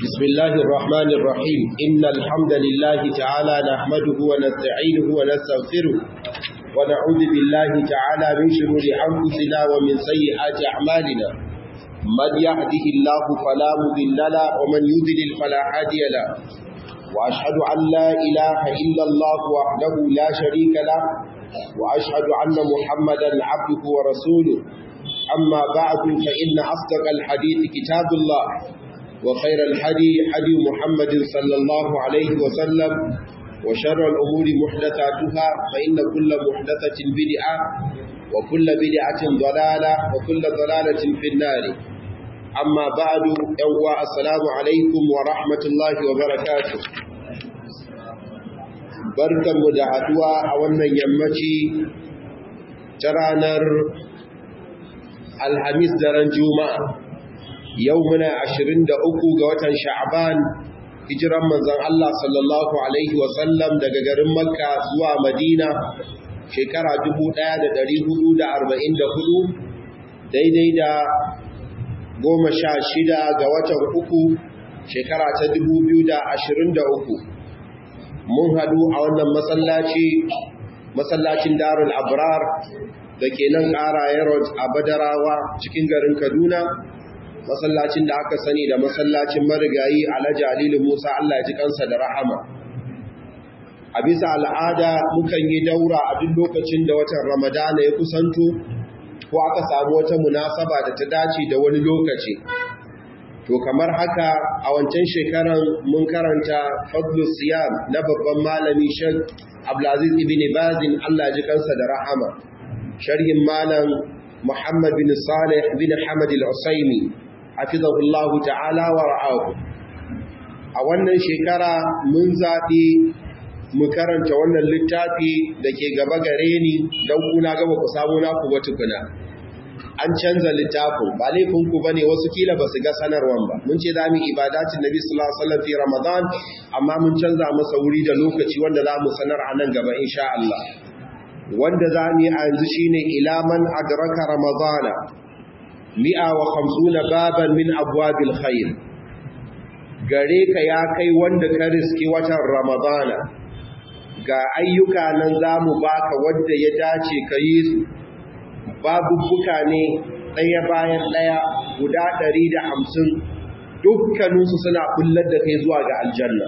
بسم الله الرحمن الرحيم إن الحمد لله تعالى نحمده ونستعينه ونستغفره ونعوذ بالله تعالى من شرور أنفسنا ومن سيئات أعمالنا من يهده الله فلا مضل له ومن يضلل فلا هادي له وأشهد أن لا إله إلا الله وحده لا شريك له وأشهد أن محمدا عبده ورسوله أما بعد فإن أصدق الحديث كتاب الله وخير الحدي حدي محمد صلى الله عليه وسلم وشر الأمور محدثاتها فإن كل محدثة بدعة وكل بدعة ضلالة وكل ضلالة في النار أما بعد يوى السلام عليكم ورحمة الله وبركاته barkan mu da haduwa a wannan yammaci ta ranar alhamis daren juma'a yau muna 23 ga watan sha'ban hijiran manzon Allah sallallahu alaihi wasallam daga garin makka zuwa madina shekara 1444 daidai da goma sha shida ga watan uku shekara ta 2023 mun hadu a wannan masallaci masallacin darul abrar da ke nan ƙara road a badarawa cikin garin kaduna masallacin da aka sani da masallacin marigayi alhaji alilu musa allah ji kansa da rahama a bisa al'ada mukan yi daura a duk lokacin da watan ramadana ya kusanto ko aka samu wata munasaba da ta dace da wani lokaci to kamar haka a wancan shekaran mun karanta fadlus siyam na babban malami shek abdulaziz ibn bazin allah ji kansa da rahama sharhin malam muhammad bin salih bin hamad al-usaimi hafizahullahu ta'ala wa ra'ahu a wannan shekara mun zaɓi mu karanta wannan littafi da ke gaba gare ni don kuna gaba ku samu naku ba tukuna an canza littafin ba laifinku ba ne wasu kila ba su ga sanarwan ba mun ce za mu ibadatin nabi sallallahu alaihi wasallam fi ramadan amma mun canza masa wuri da lokaci wanda za mu sanar a nan gaba insha Allah wanda za mu yi a yanzu shine ila man adraka ramadana mi'a wa hamsuna baban min abwabil khair gare ka ya kai wanda ka riski watan ramadana ga ayyuka nan zamu baka wanda ya dace ka yi su babubuka ne ɗaya bayan ɗaya guda ɗari da hamsin dukkaninsu suna kullar da kai zuwa ga aljanna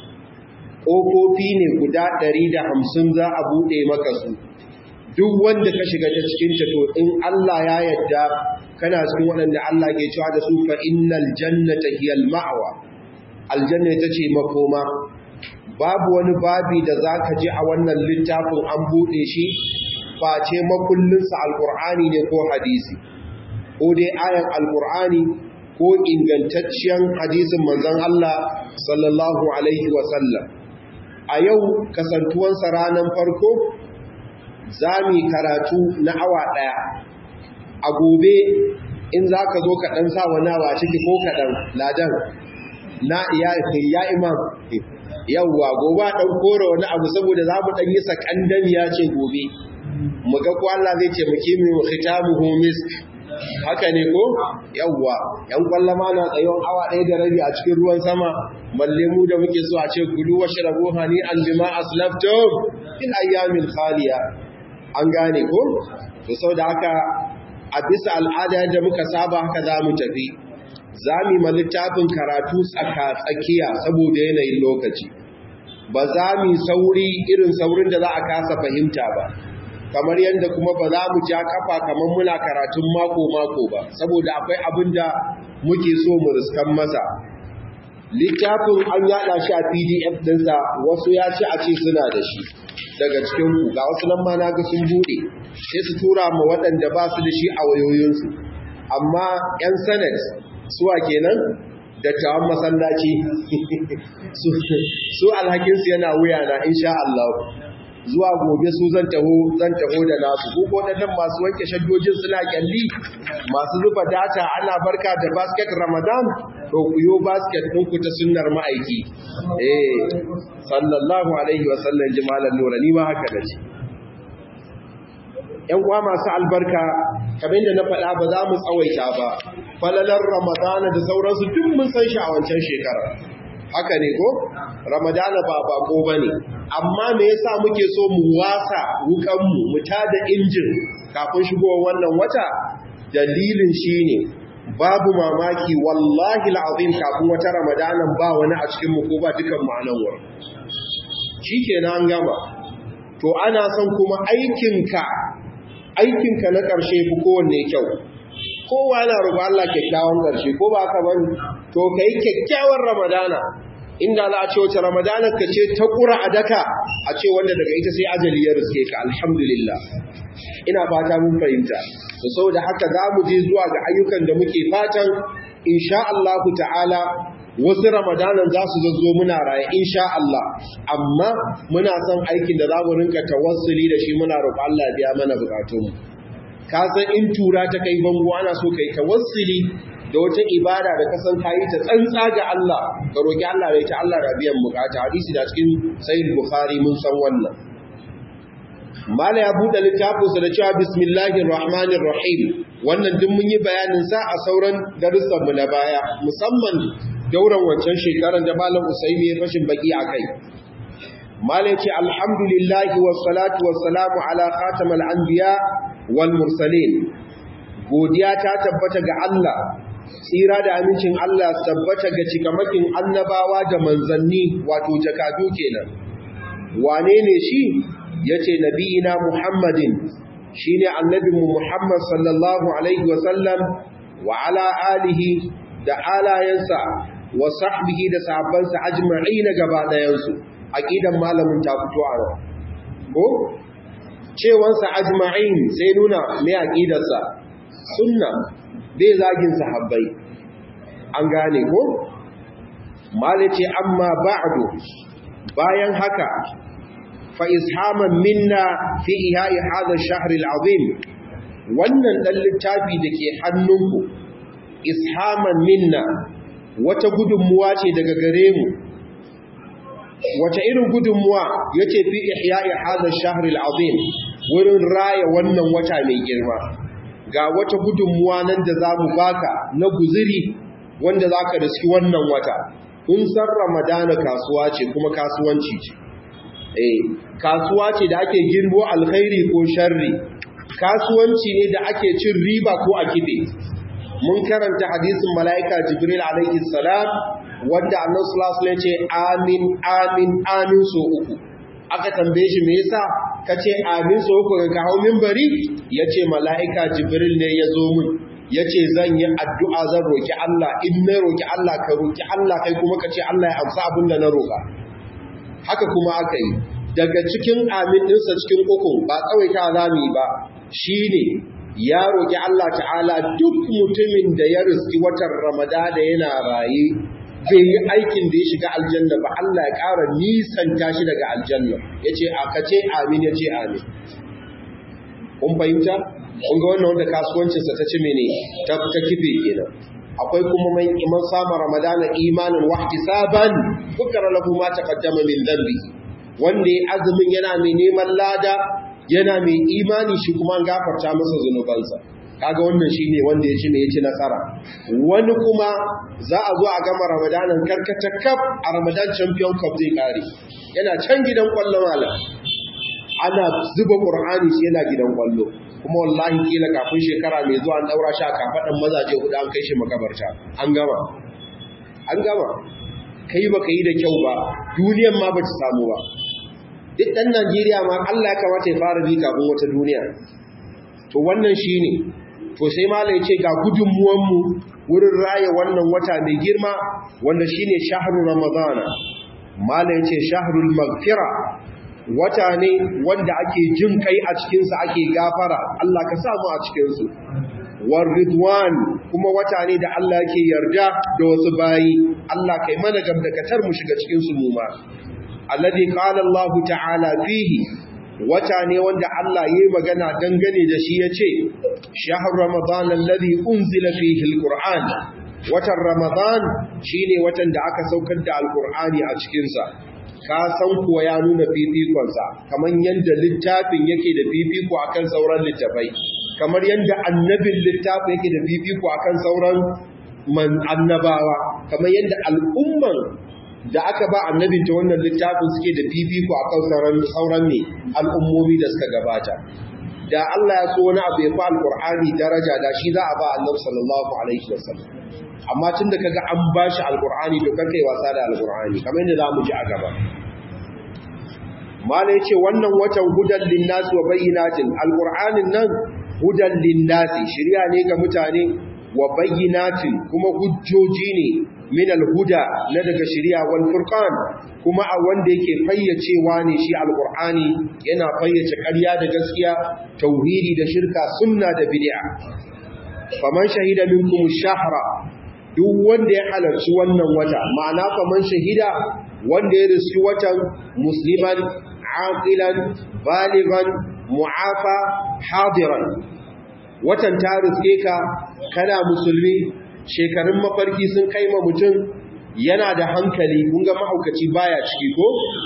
ƙofofi ne guda ɗari da hamsin za a buɗe maka su duk wanda ka shiga ta cikin ta to in Allah ya yadda kana cikin waɗanda Allah ke cewa da su fa innal jannata hiyal ma'wa aljanna ita ce makoma babu wani babi da zaka ji a wannan littafin an bude shi face makullin sa alqur'ani ne ko hadisi ko dai ayan alqur'ani ko ingantacciyar hadisin manzon Allah sallallahu alaihi wa sallam a yau kasantuwansa ranar farko za mu karatu na awa ɗaya a gobe in za ka zo kaɗan sa wani awa ciki ko kaɗan ladan na ya imam yawwa gobe ɗan kora wani abu saboda za mu ɗan yi sakandamiya ce gobe mu ga ko Allah zai ce muke mu khitamu homis haka ne ko yawwa yan kwallama na tsayon awa ɗaya da rabi a cikin ruwan sama balle mu da muke so a ce gudu wa shirabu hani an bima aslaftum fil ayyamin khaliya an gane ko to sau da haka a bisa al'ada yadda muka saba haka za mu tafi za mu yi littafin karatu tsaka-tsakiya saboda yanayin lokaci ba za mu sauri irin saurin da za a kasa fahimta ba kamar yadda kuma ba za mu ja kafa kamar muna karatun mako-mako ba saboda akwai abin da muke so mu riskan masa littafin an yada shi a pdf dinsa wasu ya ce a ce suna da shi daga cikin ku ga wasu nan ma naga sun bude sai su tura ma waɗanda ba su da shi a wayoyinsu amma yan senate suwa kenan dattawan masallaci su alhakinsu yana wuya na insha Allah zuwa gobe su zan taho zan taho da nasu ko waɗannan masu wanke shaddojin suna kyalli masu zuba data ana barka da basket ramadan to ku yo basket ɗinku ta sunnar ma'aiki eh sallallahu alaihi wa sallam jimalan nura ni ma haka dace ƴan uwa masu albarka kamar da na faɗa ba za mu tsawaita ba falalar ramadana da sauransu duk mun san shi a wancan shekarar haka ne ko ramadana ba bako ba ne amma me yasa muke so mu wasa wukanmu mu tada injin kafin shigowar wannan wata dalilin shine babu mamaki wallahi al'azim kafin wata ramadanan ba wani a cikin mu ko ba dukan mu anan wurin shikenan an gama to ana son kuma aikinka aikinka na ƙarshe fi kowanne kyau kowa yana roƙon Allah kyakkyawan ƙarshe ko ba ka bane to kai kyakkyawan ramadana inda za a ce wace ramadana ka ce ta ƙura a daka a ce wanda daga ita sai ajali ya riske ka alhamdulillah ina fata mun fahimta to saboda haka za mu je zuwa ga ayyukan da muke fatan insha Allah ta'ala wasu ramadanan za su zazzo muna raye insha Allah amma muna son aikin da za mu rinka tawassuli da shi muna roƙon Allah ya biya mana bukatunmu ka san in tura ta kai bango ana so kai tawassuli da wata ibada da kasan kayi ta tsantsa ga Allah ka roki Allah da ita Allah rabiyan bukata hadisi da cikin sahih bukhari mun san wannan mala ya buɗe littafinsa da cewa bismillahir rahmanir rahim wannan duk mun yi bayanin sa a sauran darussan mu na baya musamman dauran wancan shekaran da malam Usaimi ya fashin baki akai mala ce alhamdulillahi was salatu was salamu ala khatamal anbiya wal mursalin godiya ta tabbata ga Allah tsira da amincin Allah tabbata ga cikamakin annabawa da manzanni wato jakadu kenan wane ne shi yace nabiyina Muhammadin shine annabinmu Muhammad sallallahu alaihi wasallam wa ala alihi da alayansa wa sahbihi da sahabbansa ajma'in gaba dayansu aqidan malamin ta fito a nan ko cewansa ajma'in sai nuna me aqidarsa sunna bai zagin sahabbai an gane ko malice amma ba'du bayan haka fa ishaman minna fi ihai hadha ash-shahr al-azim wannan dan littafi dake hannunku ishaman minna wata gudunmuwa ce daga gare mu wata irin gudunmuwa yace fi ihya'i hadha ash-shahr al-azim wurin raya wannan wata mai girma ga wata gudunmuwa nan da zamu baka na guziri wanda zaka riski wannan wata kun san ramadana kasuwa ce kuma kasuwanci ce eh kasuwa ce da ake girbo alkhairi ko sharri kasuwanci ne da ake cin riba ko a kibe mun karanta hadisin mala'ika jibril alaihi salam wanda annabi sallallahu alaihi wasallam ce amin amin amin so uku aka tambaye shi me yasa kace amin so uku ga hawo minbari yace mala'ika jibril ne ya zo mun yace zan yi addu'a zan roki Allah in na roki Allah ka roki Allah kai kuma kace Allah ya amsa abin da na roka haka kuma aka yi daga cikin amin ɗinsa cikin ukun ba tsawaita zami ba shine ya roki Allah ta'ala duk mutumin da ya riski watan Ramadana yana raye bai yi aikin da ya shiga aljanna ba Allah ya ƙara nisanta shi daga aljanna yace a kace amin yace amin kun fahimta kun ga wannan wanda kasuwancinsa ta ci mene ta ta kife kenan akwai kuma mai iman sama ramadana imanin wahtisaban bukara lahu ma taqaddama min dhanbi wanda ya azumin yana mai neman lada yana mai imani shi kuma an gafarta masa zunubansa kaga wannan shine wanda ya ci ne ya ci nasara wani kuma za a zo a gama ramadanan karkata kaf a ramadan champion cup zai kare yana can gidan kwallo malam ana zuba qur'ani shi yana gidan kwallo kuma wallahi kila kafin shekara mai zuwa an daura shi a kafadan mazaje hudu an kai shi makabarta an gama an gama kai baka yi da kyau ba duniyan ma bata samu ba duk dan Najeriya ma Allah ya kamata ya fara bi kafin wata duniya to wannan shine to sai malai ce ga gudunmuwan mu wurin raya wannan wata mai girma wanda shine shahru ramadana malai ce shahrul maghfira wata ne wanda ake jin kai a cikinsa ake gafara Allah ka samu a cikinsu war ridwan kuma wata ne da Allah yake yarda da wasu bayi Allah kai mana gamdakatar mu shiga cikin su mu ma alladhi qala Allah ta'ala fihi wata ne wanda Allah yayi magana dangane da shi yace shahr ramadan alladhi unzila fihi alquran watan ramadan shine watan da aka saukar da alqur'ani a cikin sa ka san kuwa ya nuna fifikonsa kamar yadda littafin yake da fifiko akan sauran littafai kamar yadda annabin littafi yake da fifiko akan sauran man annabawa kamar yadda al'umman da aka ba annabin ta wannan littafin suke da fifiko akan sauran sauran ne al'ummomi da suka gabata da Allah ya so wani abu ya fa alqur'ani daraja da shi za a ba annabi sallallahu alaihi wasallam amma tunda kaga an bashi alqur'ani to kar kai wasa da alqur'ani kamar yadda zamu ji a gaba mala yace wannan watan hudan linnas wa bayyinatin alqur'anin nan hudan linnas shiriya ne ga mutane wa bayyinatin kuma hujjoji ne min alhuda na daga shiriya wal furqan kuma a wanda yake fayyacewa ne shi alqur'ani yana fayyace ƙarya da gaskiya tauhidi da shirka sunna da bid'a faman shahida minkum ash-shahra duk wanda ya halarci wannan wata ma'ana faman shahida wanda ya riski watan musliman aqilan baligan mu'afa hadiran watan ta riske ka kana musulmi shekarun mafarki sun kai ma mutum yana da hankali kun ga mahaukaci baya ciki ko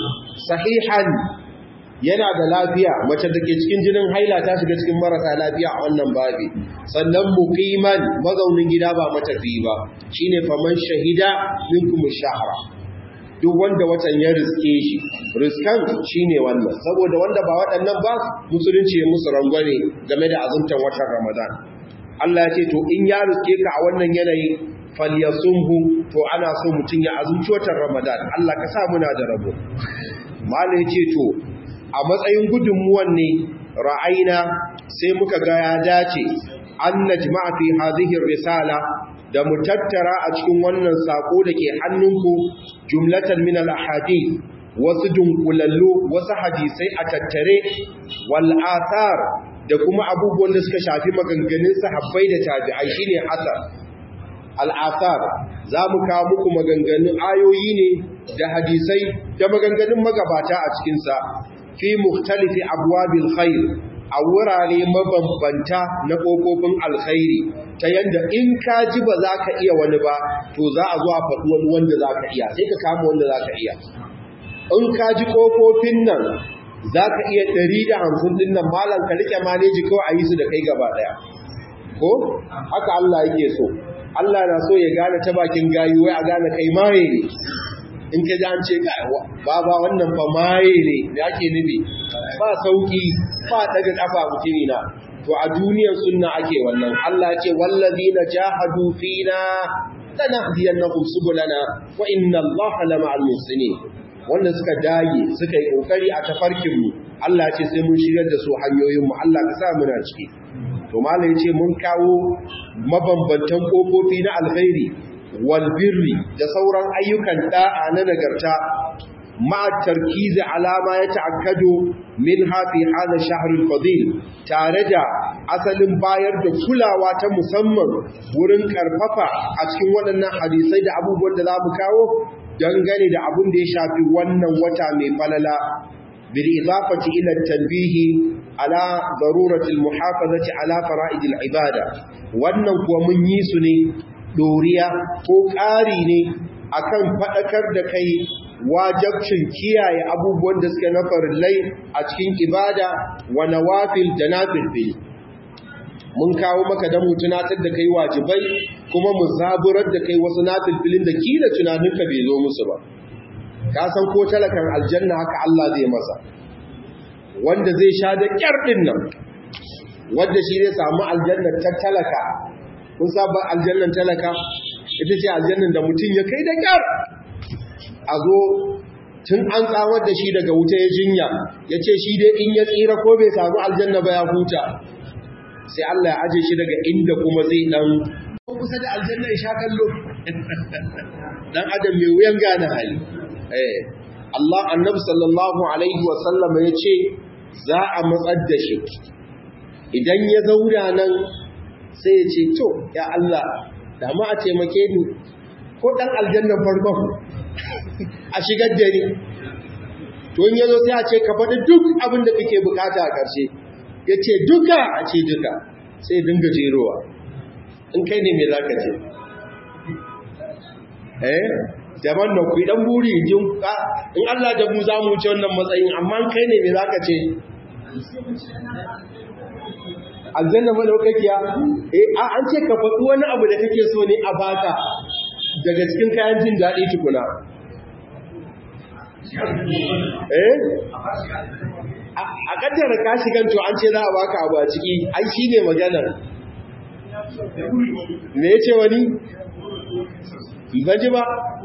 sahihan yana da lafiya mace da ke cikin jinin haila ta shiga cikin marasa lafiya a wannan babi sannan muqiman mazaunin gida ba matafi ba shine faman shahida minkum shahra duk wanda watan ya riske shi riskan shine wannan saboda wanda ba waɗannan ba musulunci ya musu rangwane game da azumtan watan Ramadan Allah ya ce to in ya riske ka a wannan yanayi falyasumhu to ana so mutun ya azumci watan Ramadan Allah ka sa muna da rabo malai ce to a matsayin gudunmuwan ne ra'aina sai muka ga ya dace an najma'a fi hadhihi risala da mu tattara a cikin wannan sako da ke hannunku jumlatan min al-ahadith wasu dunkulallu wasu hadisai a tattare wal athar da kuma abubuwan da suka shafi maganganun sahabbai da tabi'ai shine asar al athar za mu kawo muku maganganun ayoyi ne da hadisai da maganganun magabata a cikin sa fi mukhtalifi abwabil khair a wurare mabambanta na ƙofofin alkhairi ta yadda in ka ji ba za ka iya wani ba to za a zo a faɗi wani wanda za ka iya sai ka kama wanda za ka iya in ka ji ƙofofin nan za ka iya ɗari da hamsin ɗin nan malam ka riƙe maneji kawai a yi su da kai gaba ɗaya ko haka Allah yake so Allah na so ya gane ta bakin gayu wai a gane kai maye ne in ka ji an ce ba ba wannan fa maye ne da ake nufi ba sauki ba daga kafa mutumi na to a duniyar sunna ake wannan Allah ce wallazina jahadu fina lanahdiyannahum subulana wa inna Allaha lama'al muhsinin wanda suka dage suka yi kokari a tafarkin mu Allah ce sai mun shigar da su hanyoyin mu Allah ka sa muna ciki to malai ce mun kawo mabambantan kofofi na alkhairi walbirri da sauran ayyukan da'a na nagarta ma'a tarkizi alama ya ta'akkado min hafi hada shahrul fadil tare da asalin bayar da kulawa ta musamman wurin karfafa a cikin waɗannan hadisai da abubuwan da za mu kawo dangane da abin da ya shafi wannan wata mai falala bil idafati ila tanbihi ala darurati al muhafazati ala fara'id al ibada wannan kuwa mun yi su ne doriya ko ƙari ne akan faɗakar da kai wajabcin kiyaye abubuwan da suke na farillai a cikin ibada wa nawafil da nafilfil mun kawo maka da mu tunatar da kai wajibai kuma mu zaburar da kai wasu nafilfilin da kila tunaninka bai zo musu ba ka san ko talakan aljanna haka Allah zai masa wanda zai sha da kyar din nan wanda shi zai samu aljanna ta talaka kun saba aljannan talaka ita ce aljannan da mutum ya kai da kyar a zo tun an tsawar da shi daga wuta ya jinya ya ce shi dai in ya tsira ko bai samu aljanna ba ya huta sai Allah ya aje shi daga inda kuma zai dan kusa da aljanna ya sha kallo dan adam mai wuyan gane hali eh Allah annabi sallallahu alaihi wa sallam ya ce za a matsar da shi idan ya zauna nan sai ya ce to ya Allah da ma a taimake ni ko dan aljannan farkon a shigar da ni to in yazo sai a ce ka faɗi duk abin da kake bukata a ƙarshe ya ce duka a ce duka sai dinga jerowa in kai ne mai za ka ce eh jaman na ku dan buri jin ka in Allah da mu za mu wuce wannan matsayin amma kai ne mai za ka ce aljanna madaukakiya eh a an ce ka faɗi wani abu da kake so ne a baka daga cikin kayan jin daɗi tukuna eh a kaddara ka shigan to an ce za a baka abu a ciki ai shine maganar me yace wani baji ba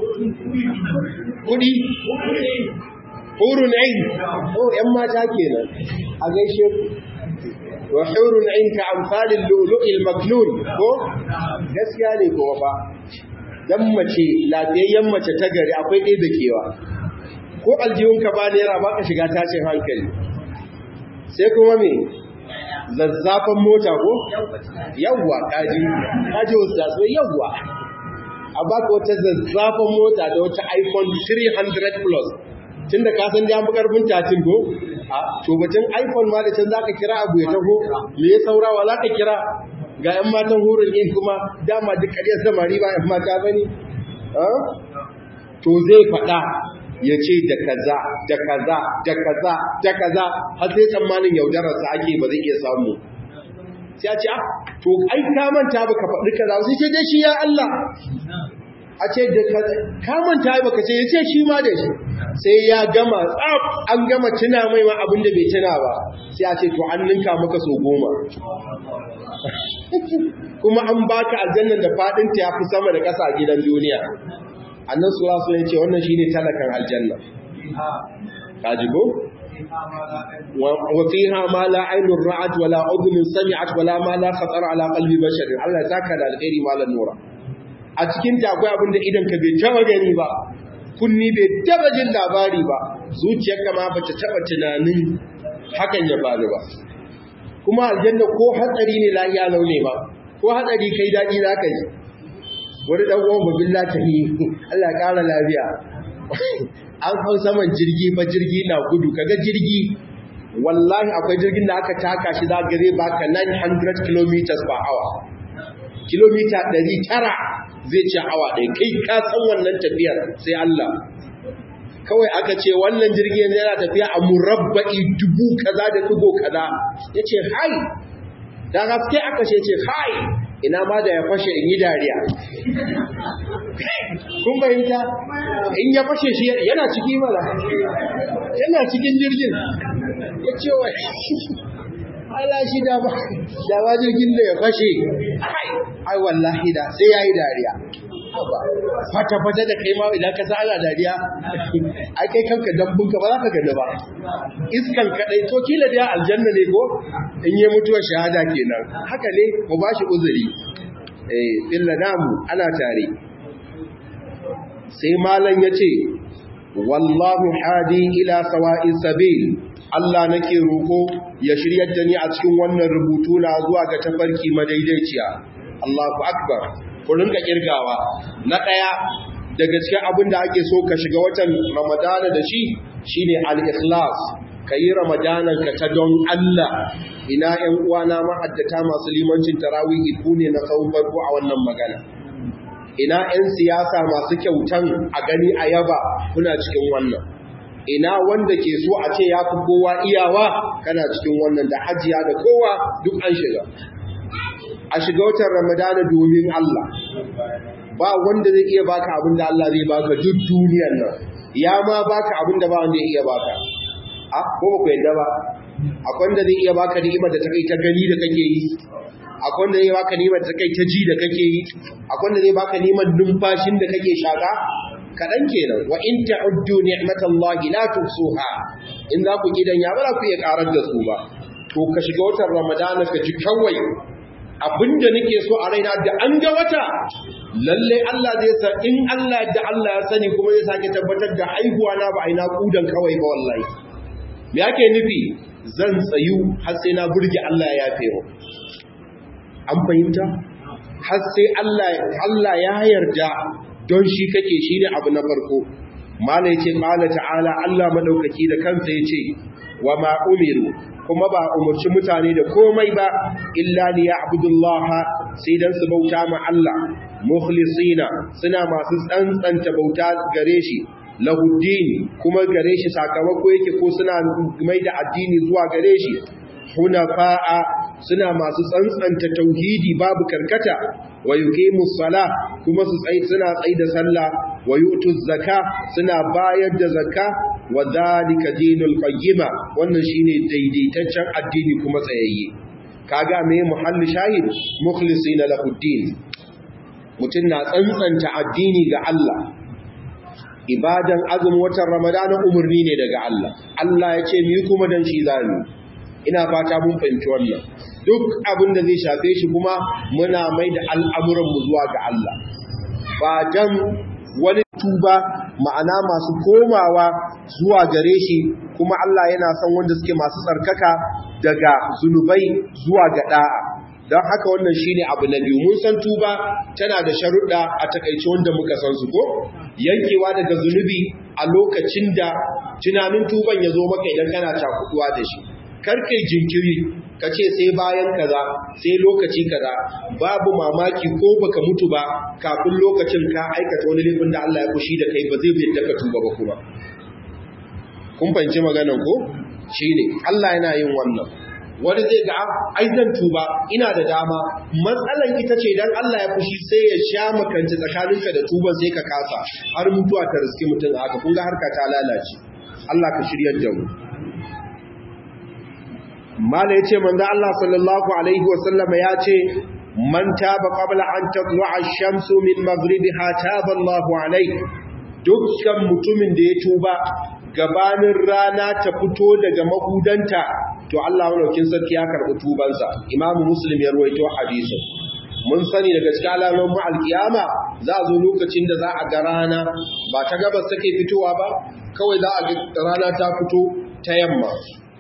kudi hurun ain oh yan mata kenan a gaishe wa hurun ain ka amsalin lu'lu'il maknun ko gaskiya ne ko ba dan mace lafiyayyen mace ta gari akwai ɗaya da kewa ko aljihunka ba naira ba ka shiga tashin hankali sai kuma me zazzafan mota ko yawwa kaji kaji wasu yawwa a baka wata zazzafan mota da wata iphone 300 plus tun da kasan da fi karfin tatin ko a tobacin iphone ma da can za ka kira abu ya taho me ya saurawa za ka kira ga 'yan matan hurin yin kuma dama duk ƙaryar samari ba 'yan mata ba ne to zai faɗa ya ce da kaza da kaza da kaza da kaza har sai tsammanin yaudararsa ake ba zai iya samu sai a ce a to ai ka manta baka faɗi kaza sai ce dai shi ya Allah a ce da kaza ka manta baka ce ya ce shi ma da shi sai ya gama tsaf an gama tuna mai ma abin da bai tuna ba sai a ce to an ninka maka so goma kuma an baka aljannan da fadin ta yafi sama da ƙasa a gidan duniya annan sura sun yace wannan shine talakan aljanna kaji ko wa fiha ma la aynun ra'at wala udhun sami'at wala ma la khatara ala qalbi bashar Allah saka da alkhairi malan nura a cikin ta akwai abinda idan ka bai taba gani ba kunni bai taba jin labari ba zuciyarka ma bata taba tunanin hakan ya faru ba kuma aljanna ko hatsari ne lahiya laune ba ko hatsari kai dadi zaka yi wani dan uwan babin latahi Allah ya kara lafiya an hau saman jirgi fa jirgi na gudu kaga jirgi wallahi akwai jirgin da aka taka shi za ga zai baka 900 km per hour kilomita 900 zai ci awa ɗaya kai ka san wannan tafiyar sai Allah kawai aka ce wannan jirgin yana tafiya a murabba'i dubu kaza da dubu kaza yace hai da gaske aka ce ce hai ina ma da ya fashe in yi dariya kun bayyanta in ya fashe shi yana ciki mala yana cikin jirgin ya ce wa ala shi da ba da ba jirgin da ya fashe ai wallahi da sai ya yi dariya fata-fata da kai ma idan ka ana dariya ai kai kanka dambunka ba za ka gani ba iskan kadai to kila da aljanna ne ko in yi mutuwar shahada kenan haka ne mu ba shi uzuri eh illa namu ana tare sai malam yace wallahu hadi ila sawa'is sabil Allah nake roko ya shiryar da ni a cikin wannan rubutu na zuwa ga tafarki madaidaiciya Allahu akbar ku rinka kirgawa na ɗaya daga cikin abin da ake so ka shiga watan ramadana da shi shine al-ikhlas ka yi ramadanan ka ta don Allah ina ƴan uwana ma'addata masu limancin tarawihi ku ne na tsawon farko a wannan magana ina ƴan siyasa masu kyautan a gani a yaba kuna cikin wannan ina wanda ke so a ce ya fi kowa iyawa kana cikin wannan da hajiya da kowa duk an shiga a shiga watan ramadana domin Allah ba wanda zai iya baka abin da Allah zai baka duk duniyar nan ya ma baka abin da ba wanda ya iya baka a ko ba ku yadda ba akwai wanda zai iya baka ni'imar da ta kai ta gani da kake yi akwai wanda zai baka ni'imar da ta kai ta ji da kake yi akwai wanda zai baka ni'imar numfashin da kake shaka kaɗan kenan wa in ta'uddu ni'matallahi la tuhsuha in za ku gidan ya ba za ku iya karar da su ba to ka shiga watan ramadana ka ji kawai abinda nake so a raina da an ga wata lalle Allah zai sa in Allah da Allah ya sani kuma zai sake tabbatar da aihuwa na ba aina kudan kawai ba wallahi me yake nufi zan tsayu har sai na burge Allah ya yafe mu an fahimta har sai Allah Allah ya yarda don shi kake shine abu na farko mala yace qala ta'ala Allah madaukaki da kansa yace wa ma umiru kuma ba umarci mutane da komai ba illa li ya'budullaha sai dan su bauta ma Allah mukhlisina suna masu tsantsanta bauta gare shi lahuddin kuma gare shi sakamako yake ko suna mai da addini zuwa gare shi hunafa'a suna masu tsantsanta tauhidi babu karkata wa yuqimus sala kuma su tsayi suna tsayi da sallah wa yutuz zaka suna bayar da zakka wa dhalika dinul qayyima wannan shine daidaitaccen addini kuma tsayayye kaga me muhalli shahid mukhlisina lahu din mutun na tsantsanta addini ga Allah ibadan azumin watan ramadana umurni ne daga Allah Allah ya ce mu kuma dan shi zamu ina fata mun fahimci wannan duk abin da zai shafe shi kuma muna mai da al'amuran mu zuwa ga Allah ba dan wani tuba ma'ana masu komawa zuwa gare shi kuma Allah yana son wanda suke masu tsarkaka daga zunubai zuwa ga da'a don haka wannan shine abu na biyu mun san tuba tana da sharuɗa a takaice wanda muka san su ko yankewa daga zunubi a lokacin da tunanin tuban ya zo maka idan kana cakuduwa da shi karkai jinkiri ka ce sai bayan kaza sai lokaci kaza babu mamaki ko baka mutu ba kafin lokacin ka aikata wani laifin da Allah ya kushi da kai ba zai yadda ka tuba ba kuma kun fahimci maganan ko shine Allah yana yin wannan wani zai ga ai zan tuba ina da dama matsalan ita ce dan Allah ya fushi sai ya sha makanci tsakaninka da tuban sai ka kasa har mutuwa ta riski mutum haka kun ga harka ta lalace Allah ka shiryar da mu mala yace manzo Allah sallallahu alaihi wa sallama yace man taba qabla an tatlu'a ash-shamsu min maghribiha taba Allahu alaihi dukkan mutumin da ya tuba gabanin rana ta fito daga mahudanta to Allah malaukin sarki ya karɓi tubansa Imam Muslim ya ruwaito hadisin mun sani daga cikin alamomin alkiyama za a zo lokacin da za a ga rana ba ta gabas take fitowa ba kawai za a ga rana ta fito ta yamma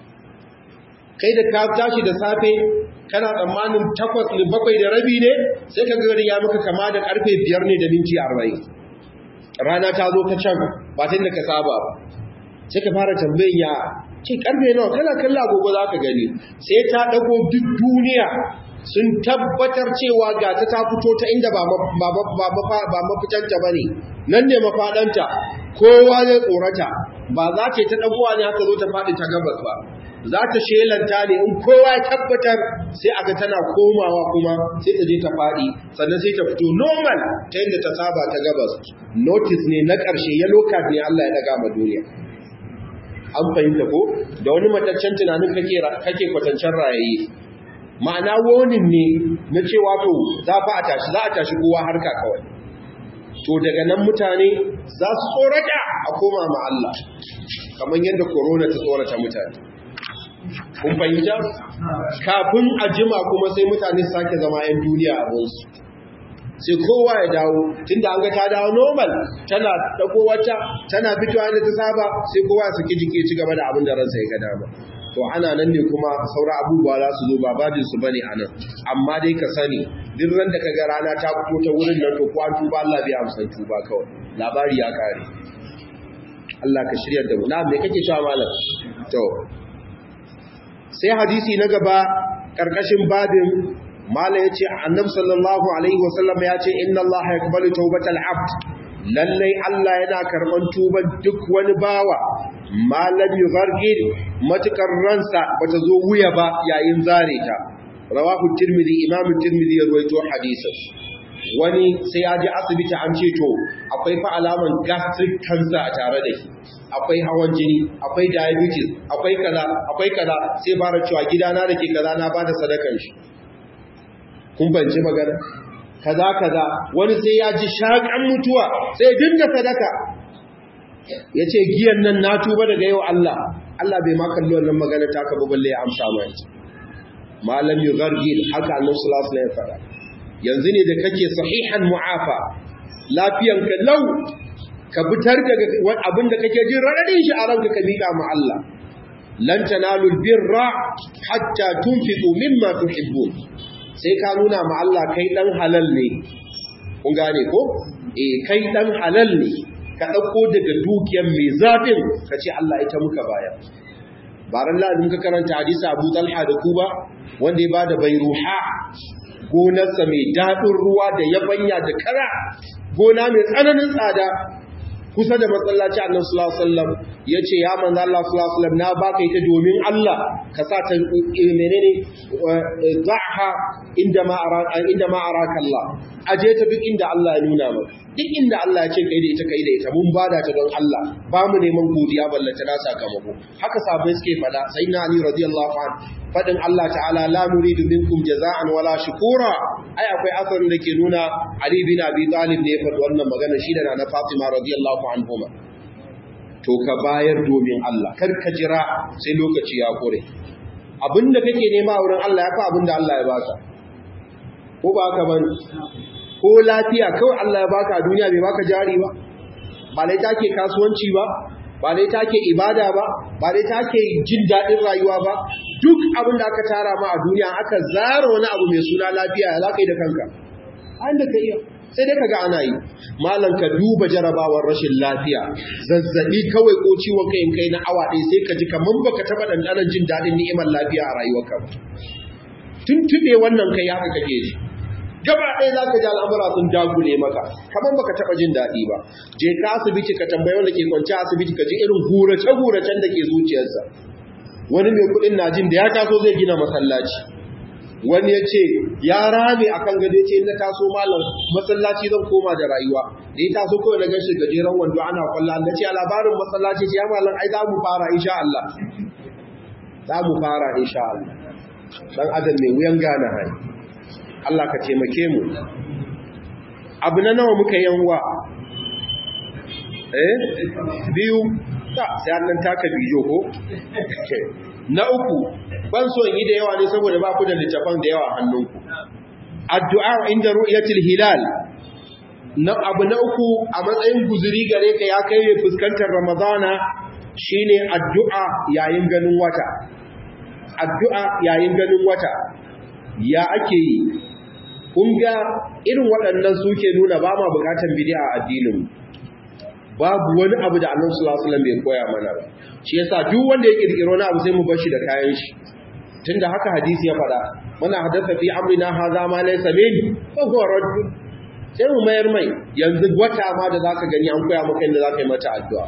kai da ka tashi da safe kana tsammanin takwas ne bakwai da rabi ne sai ka gari ya maka kama da karfe biyar ne da minti arba'in rana ta zo ta can ba ta da ka saba ba sai ka fara tambayin ya ce karfe nawa kana kalla agogo za ka gani sai ta dago duk duniya sun tabbatar cewa ga ta ta fito ta inda ba mafitanta ba ne nan ne mafaɗanta kowa zai tsorata ba za ta ta dagowa ne haka zo ta faɗi ta gabas ba za ta shelanta ne in kowa ya tabbatar sai aka tana komawa kuma sai ta je ta faɗi sannan sai ta fito normal ta yadda ta saba ta gabas notice ne na ƙarshe ya lokat ne Allah ya daga ma duniya an fahimta ko da wani mataccen tunanin kake kake kwatancen rayaye ma'ana wonin ne na cewa to za fa a tashi za a tashi kowa harka kawai to daga nan mutane za su tsorata a koma ma Allah kamar yadda corona ta tsorata mutane kun fahimta kafin a jima kuma sai mutane su sake zama 'yan duniya abinsu sai kowa ya dawo tunda an ga ta dawo normal tana dago wata tana fitowa da ta saba sai kowa ya saki jiki ci gaba da abin da ransa ya ga dama to ana nan ne kuma saura abubuwa za su zo ba bajin su bane anan amma dai ka sani duk ran da ka ga rana ta fito ta wurin nan to kwan tuba Allah bai amsa tuba kawai labari ya kare Allah ka shirya da mu na me kake cewa malam to sai hadisi na gaba karkashin babin mala ya ce annab sallallahu alaihi wasallam ya ce inna Allah ya kubalu taubatal abd lallai Allah yana karɓar tuban duk wani bawa malam yughargir matukar ransa bata zo wuya ba yayin zare ta rawahu tirmidhi imam tirmidhi ya rawaito hadisin wani sai ya je asibiti an ce to akwai fa alaman gastric cancer a tare da shi akwai hawan jini akwai diabetes akwai kaza akwai kaza sai fara cewa gidana da ke kaza na bada sadakan shi kun bance magana kaza kaza wani sai ya ji shakan mutuwa sai dinga sadaka yace giyan nan na tuba daga yau Allah Allah bai ma kalli wannan magana ta ka balle ya amsa mai malam yughargir haka annabi sallallahu alaihi wasallam ya fara yanzu ne da kake sahihan mu'afa lafiyanka lau ka fitar daga abin da kake jin raɗaɗin shi a ranka ka miƙa ma Allah lan tanalu birra hatta tunfiqu mimma tuhibbun sai ka nuna ma Allah kai dan halal ne kun gane ko eh kai dan halal ne ka dauko daga dukiyar mai zafin ka ce Allah ita muka baya baran ladin ka karanta hadisi Abu Talha da Kuba wanda ya bada bayruha gonarsa mai daɗin ruwa da yabanya da kara gona mai tsananin tsada kusa da masallaci annabi sallallahu alaihi wasallam yace ya manzo Allah sallallahu alaihi wasallam na baka ita domin Allah ka sa ta menene zaha inda ma araka inda ma araka Allah aje ta duk inda Allah ya nuna maka duk inda Allah ya ce kai da ita kai da ita mun bada ta don Allah ba mu neman godiya ballata na sakamako haka sabai suke fada sayyidina Ali radiyallahu anhu fadin Allah ta'ala la nuridu minkum jaza'an wala shukura ai akwai asarin da ke nuna Ali bin Abi Talib ne ya faɗi wannan magana shi da na Fatima radiyallahu anhuma to ka bayar domin Allah kar ka jira sai lokaci ya kore abinda kake nema wurin Allah ya fa abinda Allah ya baka ko ba ka bane ko lafiya kawai Allah ya baka a duniya bai baka jari ba ba dai take kasuwanci ba ba dai take ibada ba ba dai take jin daɗin rayuwa ba duk abin da aka tara ma a duniya aka zara wani abu mai suna lafiya za ka yi da kanka an da ka iya sai dai kaga ana yi malam ka duba jarabawar rashin lafiya zazzabi kawai ko ciwon kai kai na awa ɗaya sai ka ji kamar baka taɓa ɗanɗanon jin daɗin ni'imar lafiya a rayuwarka ba tuntuɓe wannan kai haka kake ji gaba ɗaya za ka ji al'amura sun dagule maka kamar baka taɓa jin daɗi ba je ka asibiti ka tambayi wanda ke kwanci asibiti ka ji irin gurace-guracen da ke zuciyarsa wani mai kuɗin na jin da ya taso zai gina masallaci wani ya ce ya rame a kan gade ce na taso malam masallaci zan koma da rayuwa da ya taso kawai na gashi gajeren wando ana kwalla na ce a labarin masallaci ce ya malam ai za mu fara insha Allah za mu fara insha Allah dan adam mai wuyan gane hai Allah ka taimake mu abu na nawa muka yanwa eh biyu ta sai annan taka bijo ko na uku ban so yi da yawa ne saboda ba ku da littafan da yawa hannunku addu'a inda ru'yatil hilal na abu na uku a matsayin guzuri gare ka ya kai ne fuskantar ramadana shine addu'a yayin ganin wata addu'a yayin ganin wata ya ake yi kun ga irin waɗannan suke nuna ba ma bukatar bid'a a addinin babu wani abu da annabi sallallahu alaihi wasallam bai koya mana ba shi yasa duk wanda ya kirkiro na abu sai mu bar shi da kayan shi tunda haka hadisi ya faɗa muna hadatha fi amrina hadha ma laysa min fa huwa radd sai mu mayar mai yanzu wata ma da zaka gani an koya maka inda zaka yi mata addu'a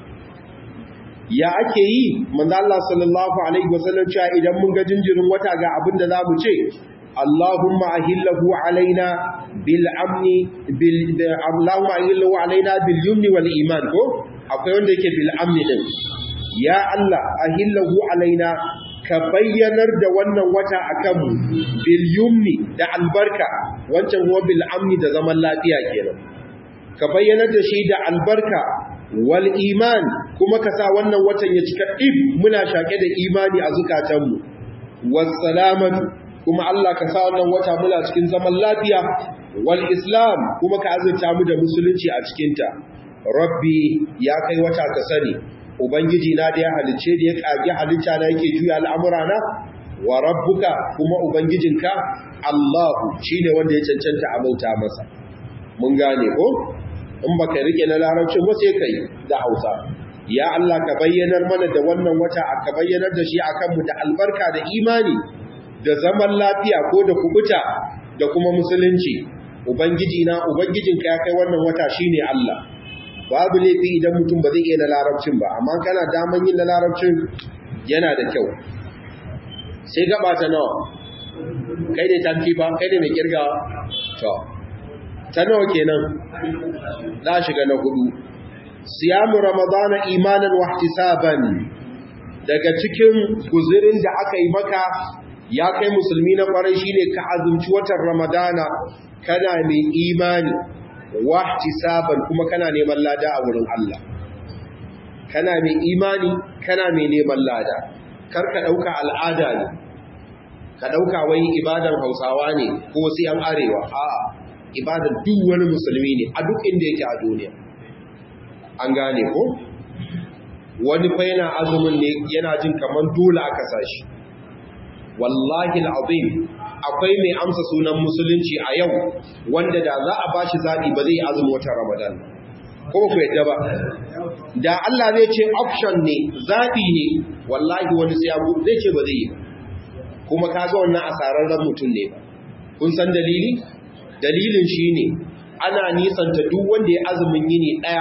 ya ake yi manzo Allah sallallahu alaihi wasallam cewa idan mun ga jinjirin wata ga abin da zamu ce Allahumma ahillahu alaina bil amni bil Allahumma ahillahu alaina bil yumni wal iman ko akwai wanda yake bil amni din ya Allah ahillahu alaina ka bayyanar da wannan wata akan mu bil yumni da albarka wancan kuma bil amni da zaman lafiya kenan ka bayyanar da shi da albarka wal iman kuma ka sa wannan watan ya cika ib muna shake da imani a zukatanmu was salamatu kuma Allah ka sa wannan wata muna cikin zaman lafiya wal islam kuma ka azurta mu da musulunci a cikinta rabbi ya kai wata ka sani ubangiji na da ya halicce da ya kage halitta na yake juya al'amura na wa rabbuka kuma ubangijinka Allahu shine wanda ya cancanta a bauta masa mun gane ko in baka rike na larabcin ba sai kai da Hausa ya Allah ka bayyanar mana da wannan wata ka bayyanar da shi akan mu da albarka da imani da zaman lafiya ko da kubuta da kuma musulunci ubangiji na ubangijinka ya kai wannan wata shine Allah babu laifi idan mutum ba zai iya na larabcin ba amma kana daman yin na larabcin yana da kyau sai gaba ta nawa kai ne tanki ba kai ne mai kirgawa to ta nawa kenan za shiga na hudu siyamu ramadana imanan wa ihtisaban daga cikin guzurin da aka yi maka ya kai musulmi na kwarai shine ka azumci watan ramadana kana mai imani wa ihtisaban kuma kana neman lada a wurin Allah kana mai imani kana mai neman lada kar ka dauka al'ada ne ka dauka wai ibadan Hausawa ne ko sai an arewa a'a ibadan duk wani musulmi ne a duk inda yake a duniya an gane ko wani fa yana azumin ne yana jin kamar dole aka sashi wallahi al'azim akwai mai amsa sunan musulunci a yau wanda da za a bashi zaɓi ba zai azumi wata ramadan ko ku yadda ba da Allah zai ce option ne zaɓi ne wallahi wani sai abu zai ce ba zai yi kuma kaga wannan asararren mutum ne ba kun san dalili dalilin shi ne ana nisanta duk wanda ya azumin yini ɗaya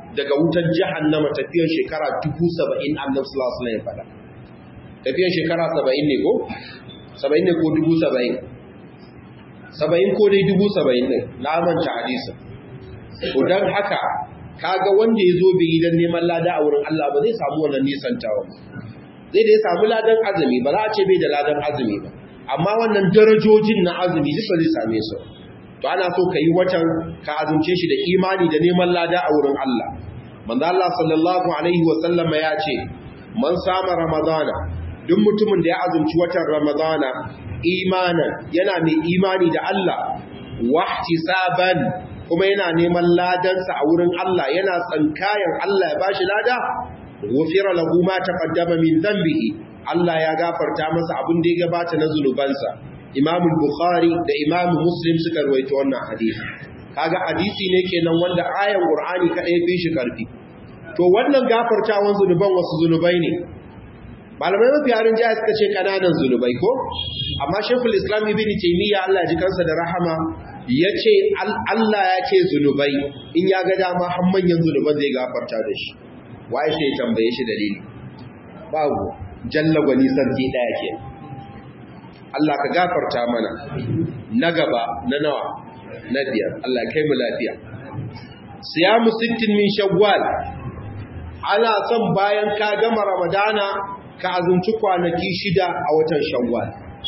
daga wutar jahannama tafiyar shekara 70 annabi sallallahu alaihi wasallam ya faɗa tafiyar shekara 70 ne ko 70 ne ko 70 70 ko dai 70 ne na manta hadisin to dan haka kaga wanda ya zo bai yi don neman lada a wurin Allah ba zai samu wannan nisantawa zai da ya samu ladan azumi ba za a ce bai da ladan azumi ba amma wannan darajojin na azumi duka zai same su to ana so ka yi watan ka azumce shi da imani da neman lada a wurin Allah manzo Allah sallallahu alaihi wa sallama ya ce man sama ramadana duk mutumin da ya azumci watan ramadana imanan yana mai imani da Allah wahtisaban kuma yana neman ladansa a wurin Allah yana tsankayan Allah ya bashi lada gufira lahu ma taqaddama min dhanbihi Allah ya gafarta masa abin da ya gabata na zunubansa Imam Bukhari da Imam Muslim suka ruwaito wannan hadisi kaga hadisi ne kenan wanda ayan Qur'ani kadai fi shi karfi to wannan gafartawan zunuban wasu zunubai ne malamai mafi harin jaya suka ce kananan zunubai ko amma Sheikhul Islam Ibn Taymiyyah Allah ji kansa da rahama ya ce Allah ya ce zunubai in ya ga dama har manyan zunuban zai gafarta da shi waye sai ya tambaye shi dalili babu jalla gwani sarki daya ke Allah ka gafarta mana na gaba na nawa na biyar Allah kai mu lafiya siyamu sittin min shawwal ana son bayan ka gama ramadana ka azumci kwanaki shida a watan shawwal